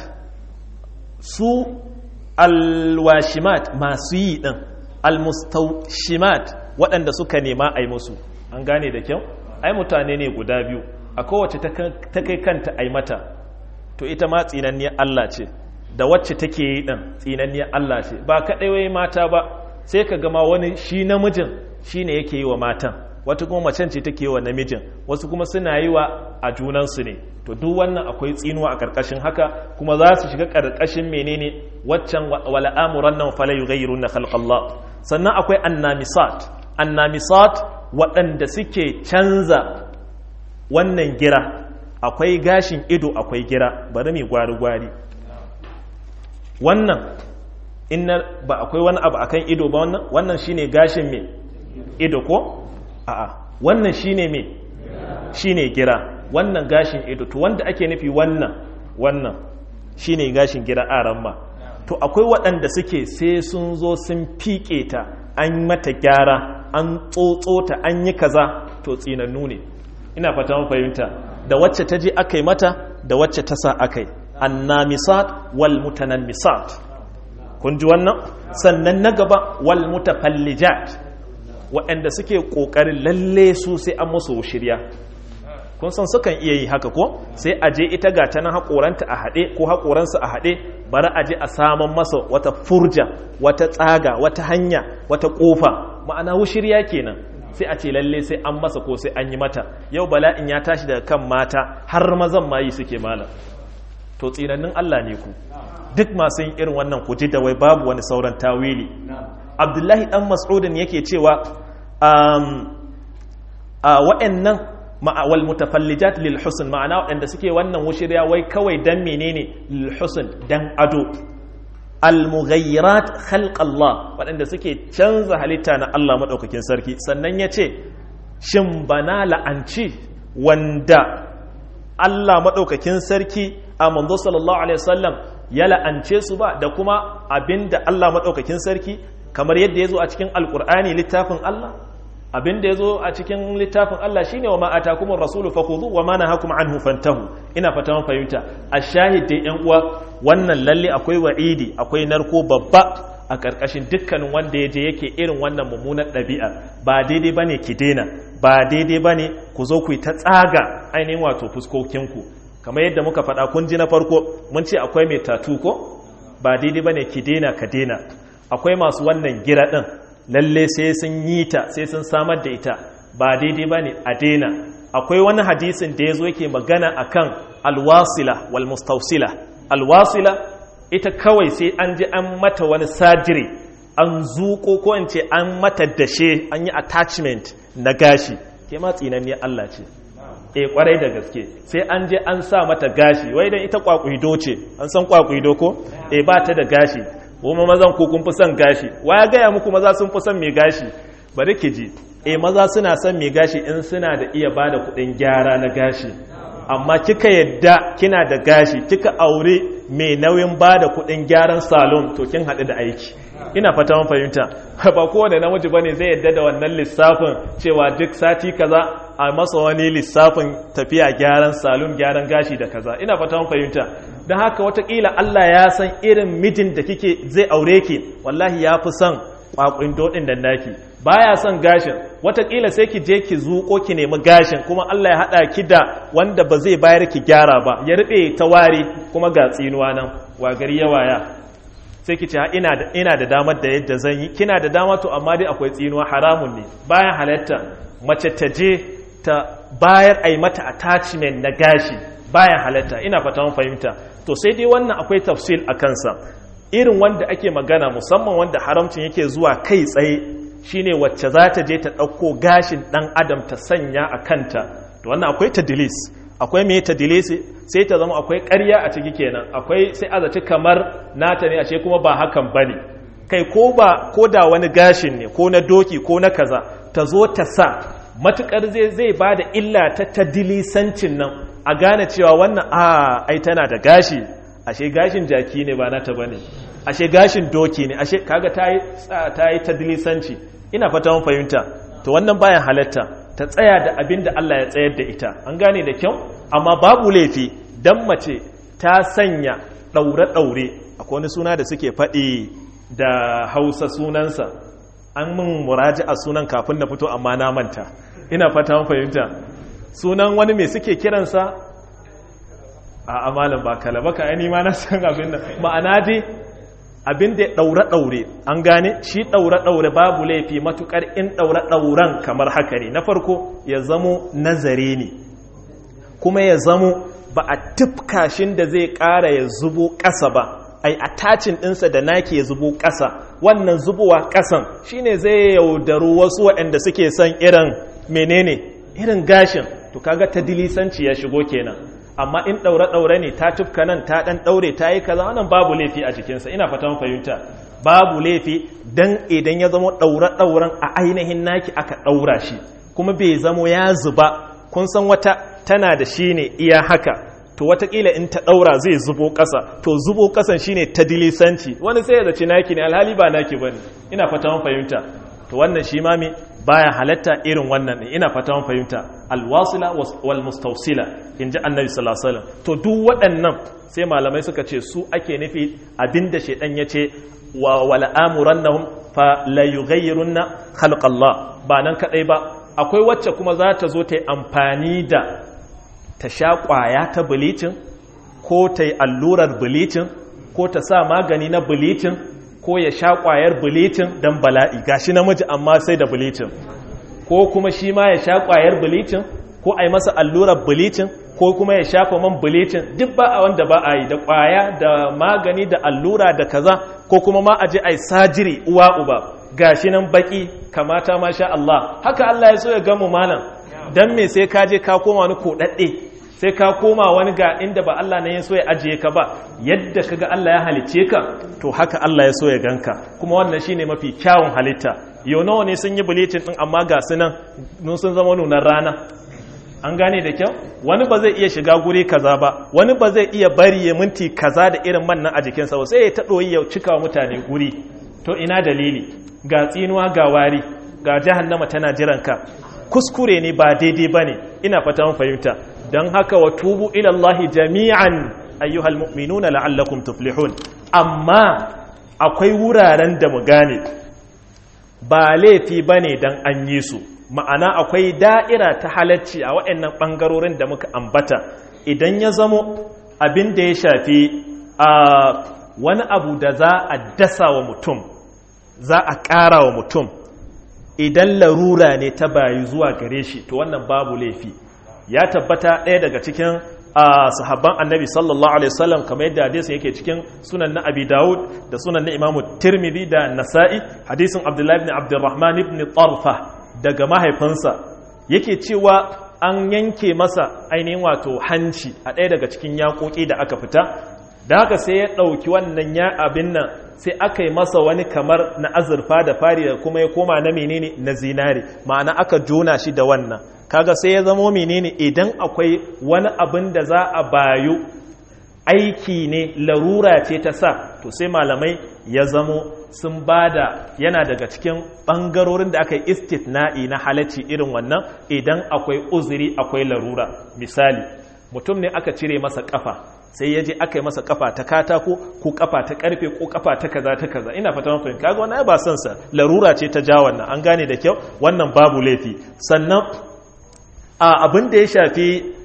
su alwashimat masu yi ɗin almustaushimat waɗanda suka nema a yi musu an gane da kyau ai mutane ne guda biyu a kowace ta kai kanta a yi mata to ita ma tsinanniyar Allah ce da wacce take yi ɗin tsinanniyar Allah ce ba kaɗai wai mata ba sai ka gama wani shi namijin shi ne yake yi wa matan wata kuma macen ce take wa namijin wasu kuma suna yi wa a junansu ne to duk wannan akwai tsinuwa a ƙarƙashin haka kuma za su shiga ƙarƙashin menene waccan wala amuran nan fala yughayyiru na khalqallah sannan akwai annamisat annamisat waɗanda suke canza wannan gira akwai gashin ido akwai gira bari mai gwari gwari wannan inna ba akwai wani abu akan ido ba wannan wannan shine gashin me ido ko a'a wannan shine me shine gira wannan gashin ido to wanda ake nufi wannan wannan shine gashin gira aran ma to akwai waɗanda suke sai sun zo sun fiƙe ta an mata gyara an tsotso ta an yi kaza to tsinannu ne ina fata mun fahimta da wacce ta je aka yi mata da wacce ta sa aka yi annamisat wal mutanammisat kun ji wannan sannan na gaba wal mutafallijat waɗanda suke ƙoƙarin lalle su sai an musu shirya kun san sukan iya yi haka ko sai a je ita ga ta nan haƙoranta a haɗe ko haƙoransa a haɗe bari a je a saman masa wata furja wata tsaga wata hanya wata ƙofa ma'ana wushirya kenan sai a ce lalle sai an masa ko sai an yi mata yau bala'in ya tashi daga kan mata har mazan ma yi suke malam to tsinannin Allah ne ku duk masu yin irin wannan ku ji da wai babu wani sauran tawili abdullahi dan mas'udin yake cewa wa'annan wal mutafallijat lil husn ma'ana waɗanda suke wannan wushiriya wai kawai dan menene lil husn dan ado al mughayyirat khalq Allah waɗanda suke canza halitta na Allah madaukakin sarki sannan yace shin bana la'anci wanda Allah madaukakin sarki a manzo sallallahu alaihi wasallam ya la'ance su ba da kuma abinda Allah madaukakin sarki kamar yadda ya zo a cikin alkur'ani littafin Allah abin da ya zo a cikin littafin Allah shine wa ma'ata kuma rasulu fakhudhu wa ma nahakum anhu fantahu ina fata mun fahimta a shahid da yan uwa wannan lalle akwai wa'idi akwai narko babba a karkashin dukkanin wanda ya je yake irin wannan mummunar ɗabi'a ba daidai bane ki daina ba daidai bane ku zo ku yi ta tsaga ainihin wato fuskokinku kamar yadda muka faɗa kun ji na farko mun ce akwai mai tatu ko ba daidai bane ki daina ka daina akwai masu wannan gira ɗin lalle sai sun yi ta sai sun samar da ita ba daidai ba ne a daina akwai wani hadisin da ya zo yake magana a kan alwasila wal mustausila alwasila ita kawai sai an ji an mata wani sajiri an zuko ko in ce an mata dashe an yi attachment na gashi ke ma tsinanniyar Allah ce e kwarai da gaske sai an je an sa mata gashi wai dan ita kwakwido ce an san kwakwido ko e ba ta da gashi kuma mazan ku kun fi son gashi wa ya gaya muku maza sun fi son mai gashi bari ki ji eh maza suna son mai gashi in suna da iya bada kuɗin gyara na gashi amma kika yadda kina da gashi kika aure mai nauyin bada kuɗin gyaran salon to kin haɗu da aiki ina fata mun fahimta ba kowane namiji bane zai yadda da wannan lissafin cewa duk sati kaza a masa wani lissafin tafiya gyaran salon gyaran gashi da kaza ina fata mun fahimta don haka watakila Allah ya san irin mijin da kike zai aure ki wallahi ya fi son kwakwin dodin da naki baya son gashin watakila sai ki je ki zuko ki nemi gashin kuma Allah ya hada ki da wanda ba zai bayar ki gyara ba ya rube ta ware kuma ga tsinuwa nan wa gari ya waya sai ki ce ina da ina da damar da yadda zan yi kina da dama to amma dai akwai tsinuwa haramun ne bayan halatta mace ta je ta bayar ai mata attachment na gashi bayan halatta ina fata mun fahimta to sai dai wannan akwai tafsil a kansa irin wanda ake magana musamman wanda haramcin yake zuwa kai tsaye shine wacce za ta je ta ɗauko gashin ɗan adam ta sanya a kanta to wannan akwai tadilis akwai mai tadilisi sai ta zama akwai ƙarya a ciki kenan akwai sai a zaci kamar nata ne ashe kuma ba hakan bane kai ko ba ko da wani gashin ne ko na doki ko na kaza ta zo ta sa matukar zai zai ba da illa ta tadilisancin nan a gane cewa wannan a ai tana da gashi ashe gashin jaki ne ba nata bane ashe gashin doki ne ashe kaga ta yi ta yi tadilisanci ina fata mun fahimta to wannan bayan halatta ta tsaya da abin da Allah ya tsayar da ita an gane da kyau amma babu laifi dan mace ta sanya daure-daure akwai wani suna da suke faɗi da hausa sunansa an min muraji a sunan kafin na fito amma na manta ina fata mun fahimta sunan wani mai suke kiransa a amalin ba kala baka ai ma na san abin nan ma'ana dai abin da daure daure an gane shi daure daure babu laifi matukar in daure dauren kamar haka ne na farko ya zamo nazare ne kuma ya zamo ba a tufkashin da zai ƙara ya zubo ƙasa ba ai attachin ɗinsa da nake ya zubo ƙasa wannan zubowa ƙasan shine zai yaudaru wasu waɗanda suke son irin menene irin gashin to kaga ta dilisanci ya shigo kenan amma in ɗaure-ɗaure ne ta tufka nan ta ɗan ɗaure ta yi kaza wannan babu laifi a jikinsa ina fatan fahimta babu laifi dan idan ya zama ɗaure-ɗauren a ainihin naki aka ɗaura shi kuma bai zamo ya zuba kun san wata tana da shi ne iya haka to watakila in ta ɗaura zai zubo ƙasa to zubo ƙasan shine ta dilisanci wani sai ya zaci naki ne alhali ba naki bane ina fata mun fahimta to wannan shi ma me baya halatta irin wannan ne ina fata mun fahimta alwasila wal mustawsila inji annabi sallallahu alaihi wasallam to duk waɗannan sai malamai suka ce su ake nufi abinda shedan yace wa wala amurannahum fa la yughayyirunna khalqallah ba nan kadai ba akwai wacce kuma za ta zo ta yi amfani da ta sha ƙwaya ta bilicin ko ta yi allurar bilicin ko ta sa magani na bilicin ko ya sha ƙwayar bilicin don bala'i gashi namiji amma sai da bilicin ko kuma shi ma ya sha ƙwayar bilicin ko a yi masa allurar bilicin ko kuma ya shafa man bilicin duk ba a wanda ba a yi da ƙwaya da magani da allura da kaza ko kuma ma a je a yi sajiri uwa uba gashi nan baki kamata masha Allah haka Allah ya so ya gamu malam dan me sai ka je ka koma wani kodadde sai ka koma wani ga inda ba Allah ne ya so ya ajiye ka ba yadda kaga Allah ya halice ka to haka Allah ya so ya ganka kuma wannan shine mafi kyawun halitta yau nawa ne sun yi bulletin din amma ga su nan nun sun zama nunar rana an gane da kyau wani ba zai iya shiga guri kaza ba wani ba zai iya bari ya minti kaza da irin man nan a jikinsa ba sai ya ta ɗoyi ya cika mutane guri to ina dalili ga tsinuwa ga wari ga jahannama tana jiranka kuskure ne ba daidai ba ne ina fata mun fahimta don haka wa tubu ilallahi jami'an ayyuhal mu'minuna la'allakum tuflihun amma akwai wuraren da mu gane ba laifi bane dan an yi su ma'ana akwai da'ira ta halacci a waɗannan ɓangarorin da muka ambata idan ya zamo abin da ya shafi a wani abu da za a dasa wa mutum za a ƙara wa mutum idan larura ne ta bayi zuwa gare shi to wannan babu laifi ya tabbata ɗaya daga cikin sahabban annabi sallallahu alaihi wasallam kamar yadda hadisin yake cikin sunan na abi dawud da sunan na imamu tirmidhi da nasa'i hadisin abdullahi ibn abdurrahman ibn tarfa daga mahaifinsa yake cewa an yanke masa ainihin wato hanci a ɗaya daga cikin yaƙoƙi da aka fita da haka sai ya ɗauki wannan ya abin nan sai aka yi masa wani kamar na azurfa da fari da kuma ya koma na menene na zinare ma'ana aka jona shi da wannan kaga sai ya zamo menene idan akwai wani abin da za a bayu aiki ne larura ce ta sa to sai malamai ya zamo sun bada yana daga cikin ɓangarorin da aka yi istitna'i na halacci irin wannan idan akwai uzuri akwai larura misali mutum ne aka cire masa kafa sai ya je aka yi masa kafa ta katako ko kafa ta karfe ko kafa ta kaza ta kaza ina fata mafi kaga wannan ba son sa larura ce ta ja wannan an gane da kyau wannan babu laifi sannan a abin da ya shafi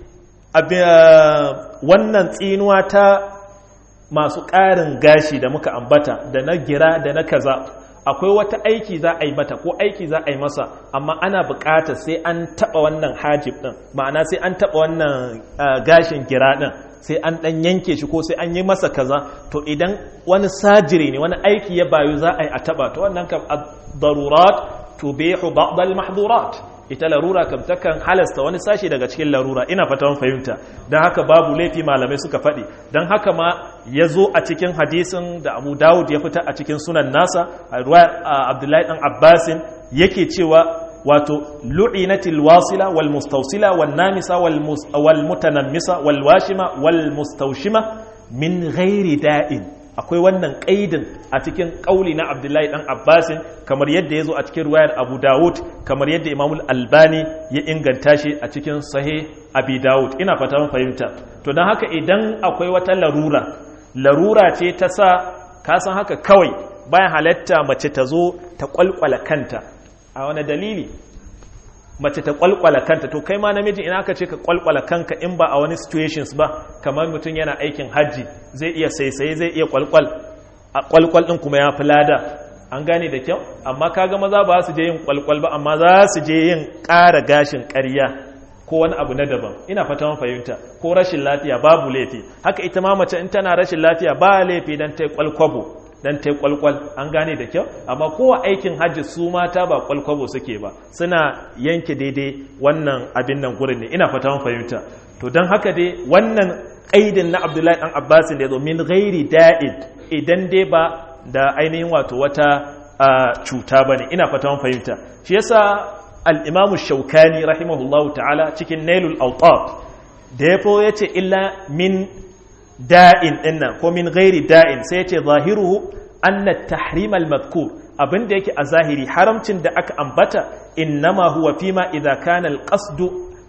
wannan tsinuwa ta masu ƙarin gashi da muka ambata da na gira da na kaza akwai wata aiki za a yi mata ko aiki za a yi masa amma ana buƙatar sai an taɓa wannan hajib ɗin ma'ana sai an taɓa wannan gashin gira ɗin sai an ɗan yanke shi ko sai an yi masa kaza to idan wani sajiri ne wani aiki ya bayu za a yi a taɓa to wannan kam darurat tubihu ba'd al-mahdurat ita larura kam takan halasta wani sashi daga cikin larura ina fata mun fahimta don haka babu laifi malamai suka faɗi don haka ma ya zo a cikin hadisin da abu dawud ya fita a cikin sunan nasa a ruwa abdullahi dan abbasin yake cewa wato lu'inatil wasila wal mustawsila wal namisa wal mutanammisa wal washima wal mustawshima min ghairi da'in akwai wannan kaidin a cikin kauli na abdullahi dan abbasin kamar yadda ya zo a cikin ruwayar abu dawud kamar yadda imamul albani ya inganta shi a cikin sahih abi dawud ina fata mun fahimta to don haka idan akwai wata larura larura ce ta sa ka san haka kawai bayan halatta mace ta zo ta kwalkwala kanta a wani dalili mace ta kwalkwala kanta to kai ma namiji ina ka ce ka kwalkwala kanka in ba a wani situations ba kamar mutum yana aikin hajji zai iya saisaye zai iya kwalkwal a kwalkwal din kuma ya fi lada an gane da kyau amma kaga maza ba su je yin kwalkwal ba amma za su je yin ƙara gashin ƙarya ko wani abu na daban ina fata mun fahimta ko rashin lafiya babu laifi haka ita ma mace in tana rashin lafiya ba laifi dan ta kwalkwabo dan ta kwalkwal an gane da kyau amma kowa aikin hajji su mata ba kwalkwabo suke ba suna yanke daidai wannan abin nan gurin ne ina fata mun fahimta to don haka dai wannan aidin na abdullahi dan abbas da yazo min ghairi da'id idan dai ba da ainihin wato wata cuta bane ina fata mun fahimta shi yasa al-imam shaukani rahimahullahu ta'ala cikin nailul awtab da yafo yace illa min da'in dinnan ko min ghairi da'in sai yace zahiruhu anna tahrim al-madhkur abinda yake a zahiri haramcin da aka ambata innama huwa fima idza kana al-qasd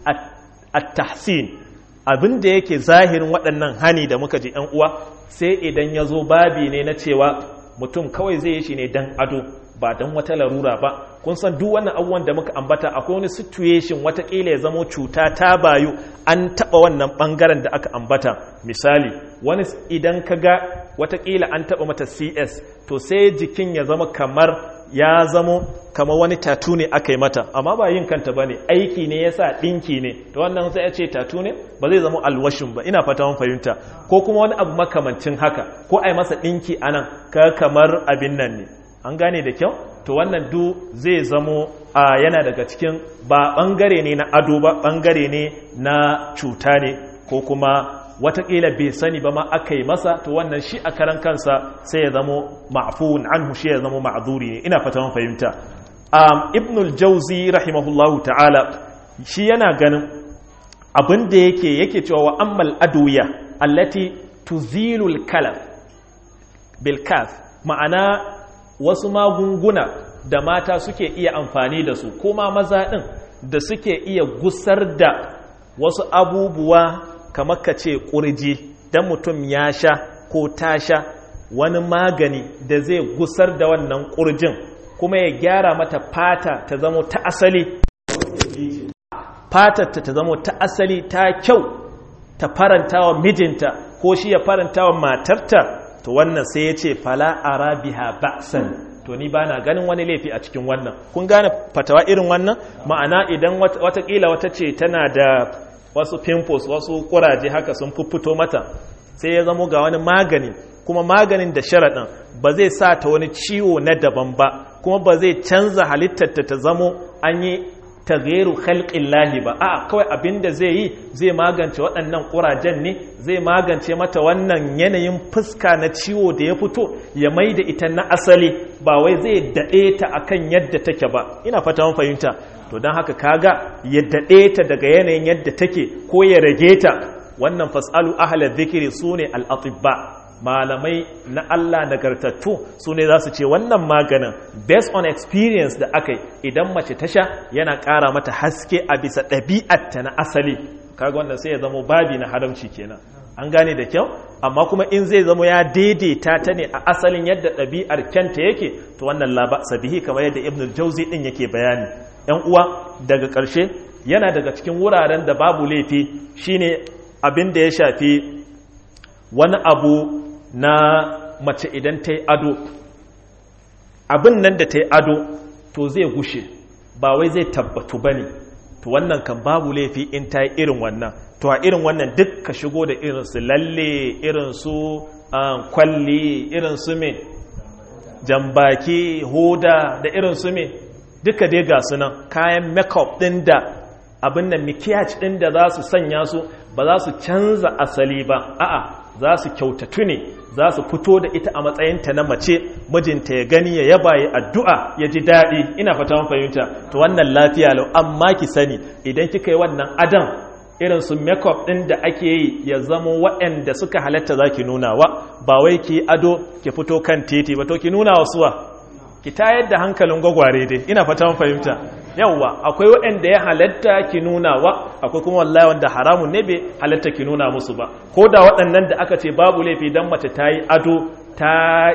at-tahsin abinda yake zahirin waɗannan hani da muka ji ‘yan uwa sai idan ya zo babi ne na cewa mutum kawai zai yi shi ne don ado ba don wata larura ba kun san duk wannan abubuwan da muka ambata akwai wani situation watakila ya zamo cuta ta bayu an taɓa wannan ɓangaren da aka ambata misali wani idan ka ga watakila an taɓa mata cs to sai jikin ya zama kamar ya zamo kamar wani tatu ne aka yi mata amma ba yin kanta ba ne aiki ne ya sa ɗinki ne to wannan sai ya ce tatu ne ba zai zama alwashin ba ina fata mun fahimta ko kuma wani abu makamancin haka ko a yi masa ɗinki a nan ka kamar abin nan ne an gane da kyau to wannan du zai zamo a yana daga cikin ba ɓangare ne na ado ba ɓangare ne na cuta ne ko kuma watakila bai sani ba ma aka yi masa to wannan shi a karan kansa sai ya zamo ma'fuun anhu shi ya zamo ma'zuri ne ina fata mun fahimta um, ibnul jauzi rahimahullahu ta'ala shi yana ganin abin da yake yake cewa wa ammal aduya allati tuzilul kalaf bil kaf ma'ana wasu magunguna da mata suke iya amfani da su kuma maza din da suke iya gusar da wasu abubuwa kamar ka ce ƙurji don mutum ya sha ko ta sha wani magani da zai gusar da wannan ƙurjin kuma ya gyara mata fata ta zamo ta asali fatar ta zamo ta asali ta kyau ta faranta wa mijinta ko shi ya faranta wa matarta to wannan sai ya ce fala arabiha ba'san to ni ba na ganin wani laifi a cikin wannan kun gane fatawa irin wannan ma'ana idan watakila wata ce tana da wasu pimples wasu kuraje haka sun fito mata sai ya zamo ga wani magani kuma maganin da sharaɗin ba zai sa ta wani ciwo na daban ba kuma ba zai canza halittarta ta zamo an yi tagheru khalqin lahi ba a kawai abin da zai yi zai magance waɗannan ƙurajen ne zai magance mata wannan yanayin fuska na ciwo da ya fito ya mai da ita na asali ba wai zai daɗe ta akan yadda take ba ina fata mun fahimta to don haka kaga ya daɗe ta daga yanayin yadda take ko ya rage ta wannan fasalu ahalar zikiri su ne al'atibba malamai na Allah nagartattu su ne za su ce wannan maganin based on experience da aka yi idan mace ta sha yana ƙara mata haske a bisa ɗabi'atta na asali kaga wannan sai ya zama babi na haramci kenan an gane da kyau amma kuma in zai zama ya daidaita ta ne a asalin yadda ɗabi'ar kyanta yake to wannan laba sabihi kamar yadda ibn jauzi ɗin yake bayani yan uwa daga ƙarshe yana daga cikin wuraren da babu laifi shine abin da ya shafi wani abu na mace idan ta yi ado abin nan da ta yi ado to zai gushe ba wai zai tabbatu ba ne to wannan kan babu laifi in ta yi irin wannan to a irin wannan duk ka shigo da irin su lalle irin su kwalli irin su me jambaki hoda da irin su me duka dai ga su nan kayan makeup ɗin da abin nan mikiyaj ɗin da za su sanya su ba za su canza asali ba a'a za su kyautatu ne za su fito da ita a matsayinta na mace mijinta ya gani ya yaba ya addu'a ya ji daɗi ina fata mun fahimta to wannan lafiya lau amma ki sani idan kika yi wannan adam irin su makeup ɗin da ake yi ya zama waɗanda suka halatta za ki nuna wa ba wai ki ado ki fito kan titi ba to ki nuna wa suwa ki tayar da hankalin gwagware dai ina fata mun fahimta yawwa akwai waɗanda ya halatta ki nuna wa akwai kuma wallahi wanda haramun ne bai halatta ki nuna musu ba ko da waɗannan da aka ce babu laifi dan mace ta yi ado ta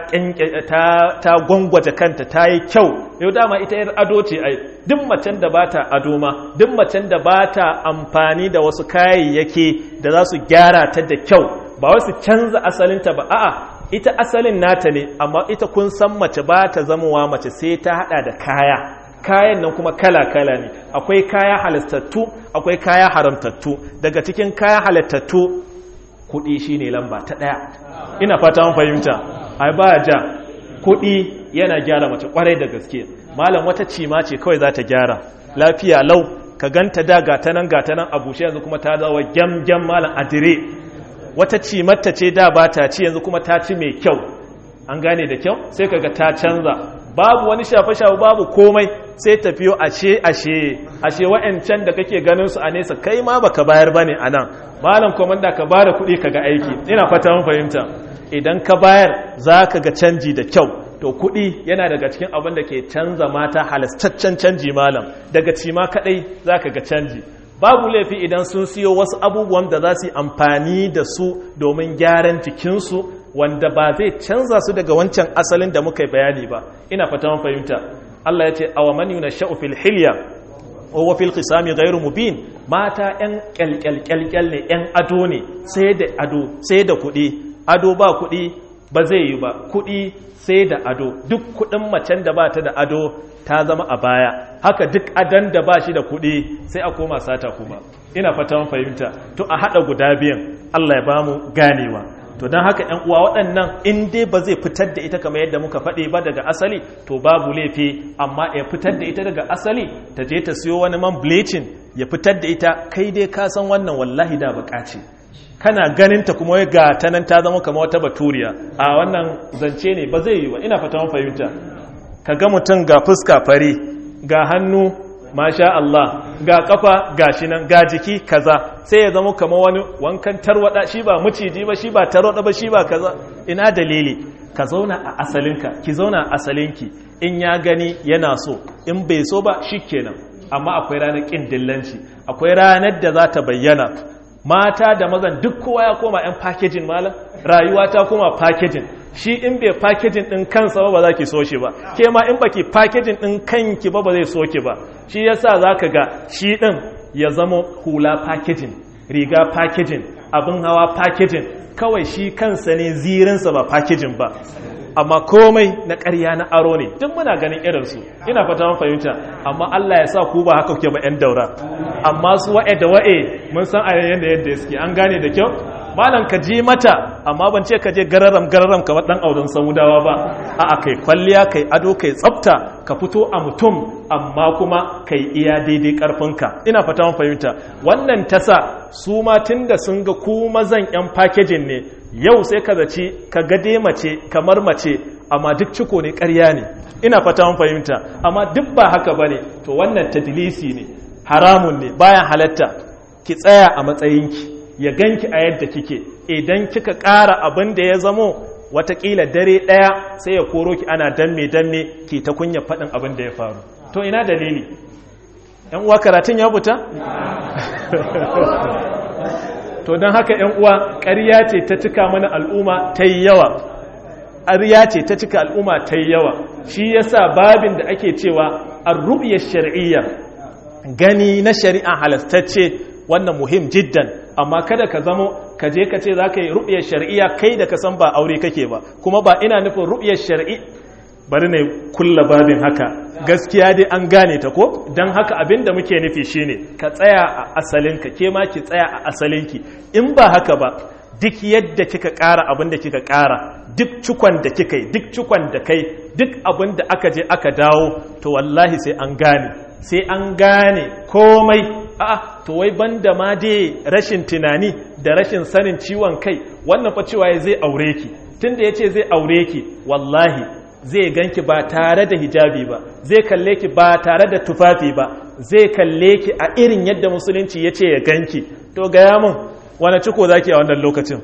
ta ta gwangwaje kanta ta yi kyau yau dama ita yar ado ce ai duk macen da bata ado ma duk macen da bata amfani da wasu kayayyaki da za su gyara ta da kyau ba wasu canza asalinta ba a'a ita asalin nata ne amma ita kun san mace ba ta zamowa mace sai ta hada da kaya kayan nan kuma kala-kala ne akwai kaya halittattu akwai kaya haramtattu daga cikin kaya halittattu kuɗi shine lamba ta ɗaya ina fata mun fahimta ai ba ja kuɗi yana gyara mace kwarai da gaske malam wata cima ce kawai za ta gyara lafiya lau ka ganta da gata nan gata nan a bushe yanzu kuma ta zawa gyam gyam malam adire wata cimarta ce da ba ta ci yanzu kuma ta ci mai kyau an gane da kyau sai kaga ta canza babu wani shafe-shafe babu komai sai tafiyo ashe ashe ashe wa'ancan da kake ganin su a nesa kai ma baka bayar bane anan malam komanda ka bada kuɗi kaga aiki ina fata mun fahimta idan ka bayar zaka ga canji da kyau to kuɗi yana daga cikin abin da ke canza mata halastaccen canji malam daga cima kadai zaka ga canji babu laifi idan sun siyo wasu abubuwan da za su yi amfani da su domin gyaran jikinsu wanda ba zai canza su daga wancan asalin da muka bayani ba ina fata mun fahimta Allah ya ce awa man yunashau fil hilya wa fil qisami ghairu mubin mata yan kyalkyalkyalkyal ne yan ado ne sai da ado sai da kuɗi ado ba kuɗi ba zai yi ba kuɗi sai da ado duk kuɗin macen da ba ta da ado ta zama a baya haka duk adan da ba shi da kuɗi sai a koma sata kuma ina fata mun fahimta to a haɗa guda biyan Allah ya bamu ganewa to don haka ‘yan uwa waɗannan in dai ba zai fitar da ita kamar yadda muka faɗi ba daga asali to babu laifi amma ya fitar da ita daga asali ta je ta siyo wani man bleaching ya fitar da ita kai dai ka san wannan wallahi da buƙaci kana ganinta kuma ya ga ta nan ta zama kamar wata baturiya a wannan zance ne ba zai yi ba ina fata fahimta ka ga mutum ga fuska fari ga hannu masha Allah ga kafa ga shi nan ga jiki kaza sai ya zama kamar wani wankan tarwada shi ba maciji ba shi ba tarwada ba shi ba kaza ina dalili ka zauna a asalinka ki zauna a asalinki in ya gani yana so in bai so ba shikenan amma akwai ranar kin dillanci akwai ranar da za ta bayyana mata da mazan duk kowa ya koma yan packaging malam rayuwa ta koma packaging shi in bai packaging din kansa ba ba za ki so shi ba ke ma in baki packaging din kanki ba ba zai so ki ba shi yasa zaka ga shi din ya zama hula packaging riga packaging abin hawa packaging kawai shi kansa ne zirinsa ba packaging ba amma komai na ƙarya na aro ne duk muna ganin irinsu ina fata mun fahimta amma Allah ya sa ku ba haka kuke ba 'yan daura amma su wa'e da wa'e mun san a yanda yadda suke an gane da kyau malam ka je mata amma ban ce ka je gararam gararam kamar dan auren samudawa ba a kai kwalliya kai ado kai tsafta ka fito a mutum amma kuma kai iya daidai karfinka ina fata mun fahimta wannan tasa su ma tunda sun ga ku mazan yan packaging ne yau sai ka zaci ka gade mace kamar mace amma duk ciko ne ƙarya ne ina fata mun fahimta amma duk ba haka bane to wannan tadlisi ne haramun ne bayan halatta ki tsaya a matsayinki ya ganki a yadda kike idan kika ƙara abin da ya zamo watakila dare ɗaya sai ya koro ki ana danne danne ki ta kunya faɗin abin da ya faru to ina dalili yan uwa karatun ya fita to don haka yan uwa ƙarya ce ta cika mana al'umma ta yi yawa ƙarya ce ta cika al'umma ta yi yawa shi yasa babin da ake cewa ar-ru'ya shar'iyya gani na shari'a halastacce wannan muhim jiddan amma kada ka zamo ka je ka ce za ka yi ru'yar shari'a kai da ka san ba aure kake ba kuma ba ina nufin ru'yar shari'i bari ne kulla babin haka gaskiya dai an gane ta ko don haka abin da muke nufi shine ka tsaya a asalinka ke ma ki tsaya a asalinki in ba haka ba duk yadda kika ƙara abin da kika ƙara duk cikon da kika yi duk cikon da kai duk abin da aka je aka dawo to wallahi sai an gane sai an gane komai a'a to wai banda ma dai rashin tunani da rashin sanin ciwon kai wannan fa cewa zai aure ki tunda yace zai aure ki wallahi zai ganki ba tare da hijabi ba zai kalle ki ba tare da tufafi ba zai kalle ki a irin yadda musulunci yace ya ganki to gaya mun wani ciko zaki a wannan lokacin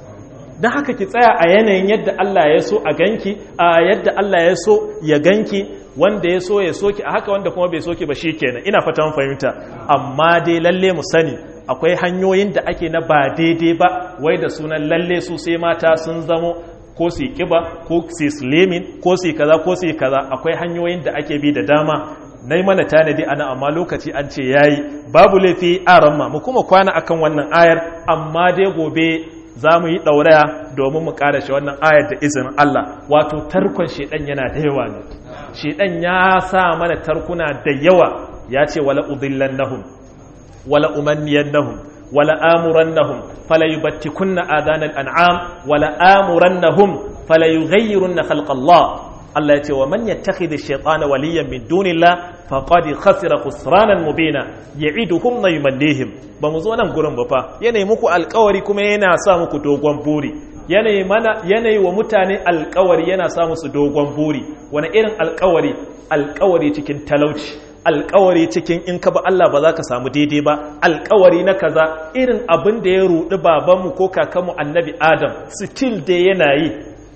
don haka ki tsaya a yanayin yadda Allah ya so a ganki a yadda Allah ya so ya ganki wanda ya so ya soki a haka wanda kuma bai soki ba shi kenan ina fatan fahimta amma dai lalle mu sani akwai hanyoyin da ake na ba daidai ba wai da sunan lalle su sai mata sun zamo ko su kiba ko su slimin ko su kaza ko su kaza akwai hanyoyin da ake bi da dama na mana tanadi ana amma lokaci an ce yayi babu laifi a ramma mu kuma kwana akan wannan ayar amma dai gobe za mu yi ɗauraya domin mu ƙarashe wannan ayar da izinin Allah wato tarkon shedan yana da yawa ne shedan ya sa mana tarkuna da yawa ya ce wala udillannahum wala umanniyannahum wala amurannahum fala yubattikunna adanal an'am wala amurannahum fala yughayyirunna khalqallah Allah ya ce wa man yattakhidhi shaytana waliyan min dunillah faqad khasira khusranan mubina ya'iduhum na yumannihim ba mu zo nan gurin ba fa yanayi muku alƙawari kuma yana sa muku dogon buri yanayi mana yanayi wa mutane alƙawari yana sa musu dogon buri wani irin alƙawari alƙawari cikin talauci alƙawari cikin in ka ba Allah ba za ka samu daidai ba alƙawari na kaza irin abin da ya rudi babanmu ko kakanmu annabi Adam still dai yana yi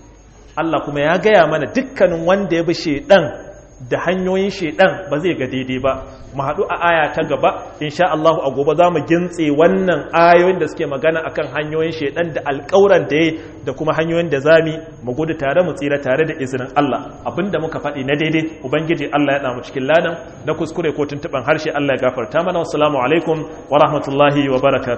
Allah kuma ya gaya mana dukkanin wanda ya bi shedan da hanyoyin shedan ba zai ga daidai ba mu haɗu a aya ta gaba insha Allah a gobe za mu gintse wannan ayoyin da suke magana akan hanyoyin shedan da alƙawuran da yayi da kuma hanyoyin da zami mu gudu tare mu tsira tare da izinin Allah abinda muka faɗi na daidai ubangiji Allah ya damu cikin ladan na kuskure ko tuntuban harshe Allah ya gafarta mana wassalamu alaikum wa rahmatullahi wa barakatuh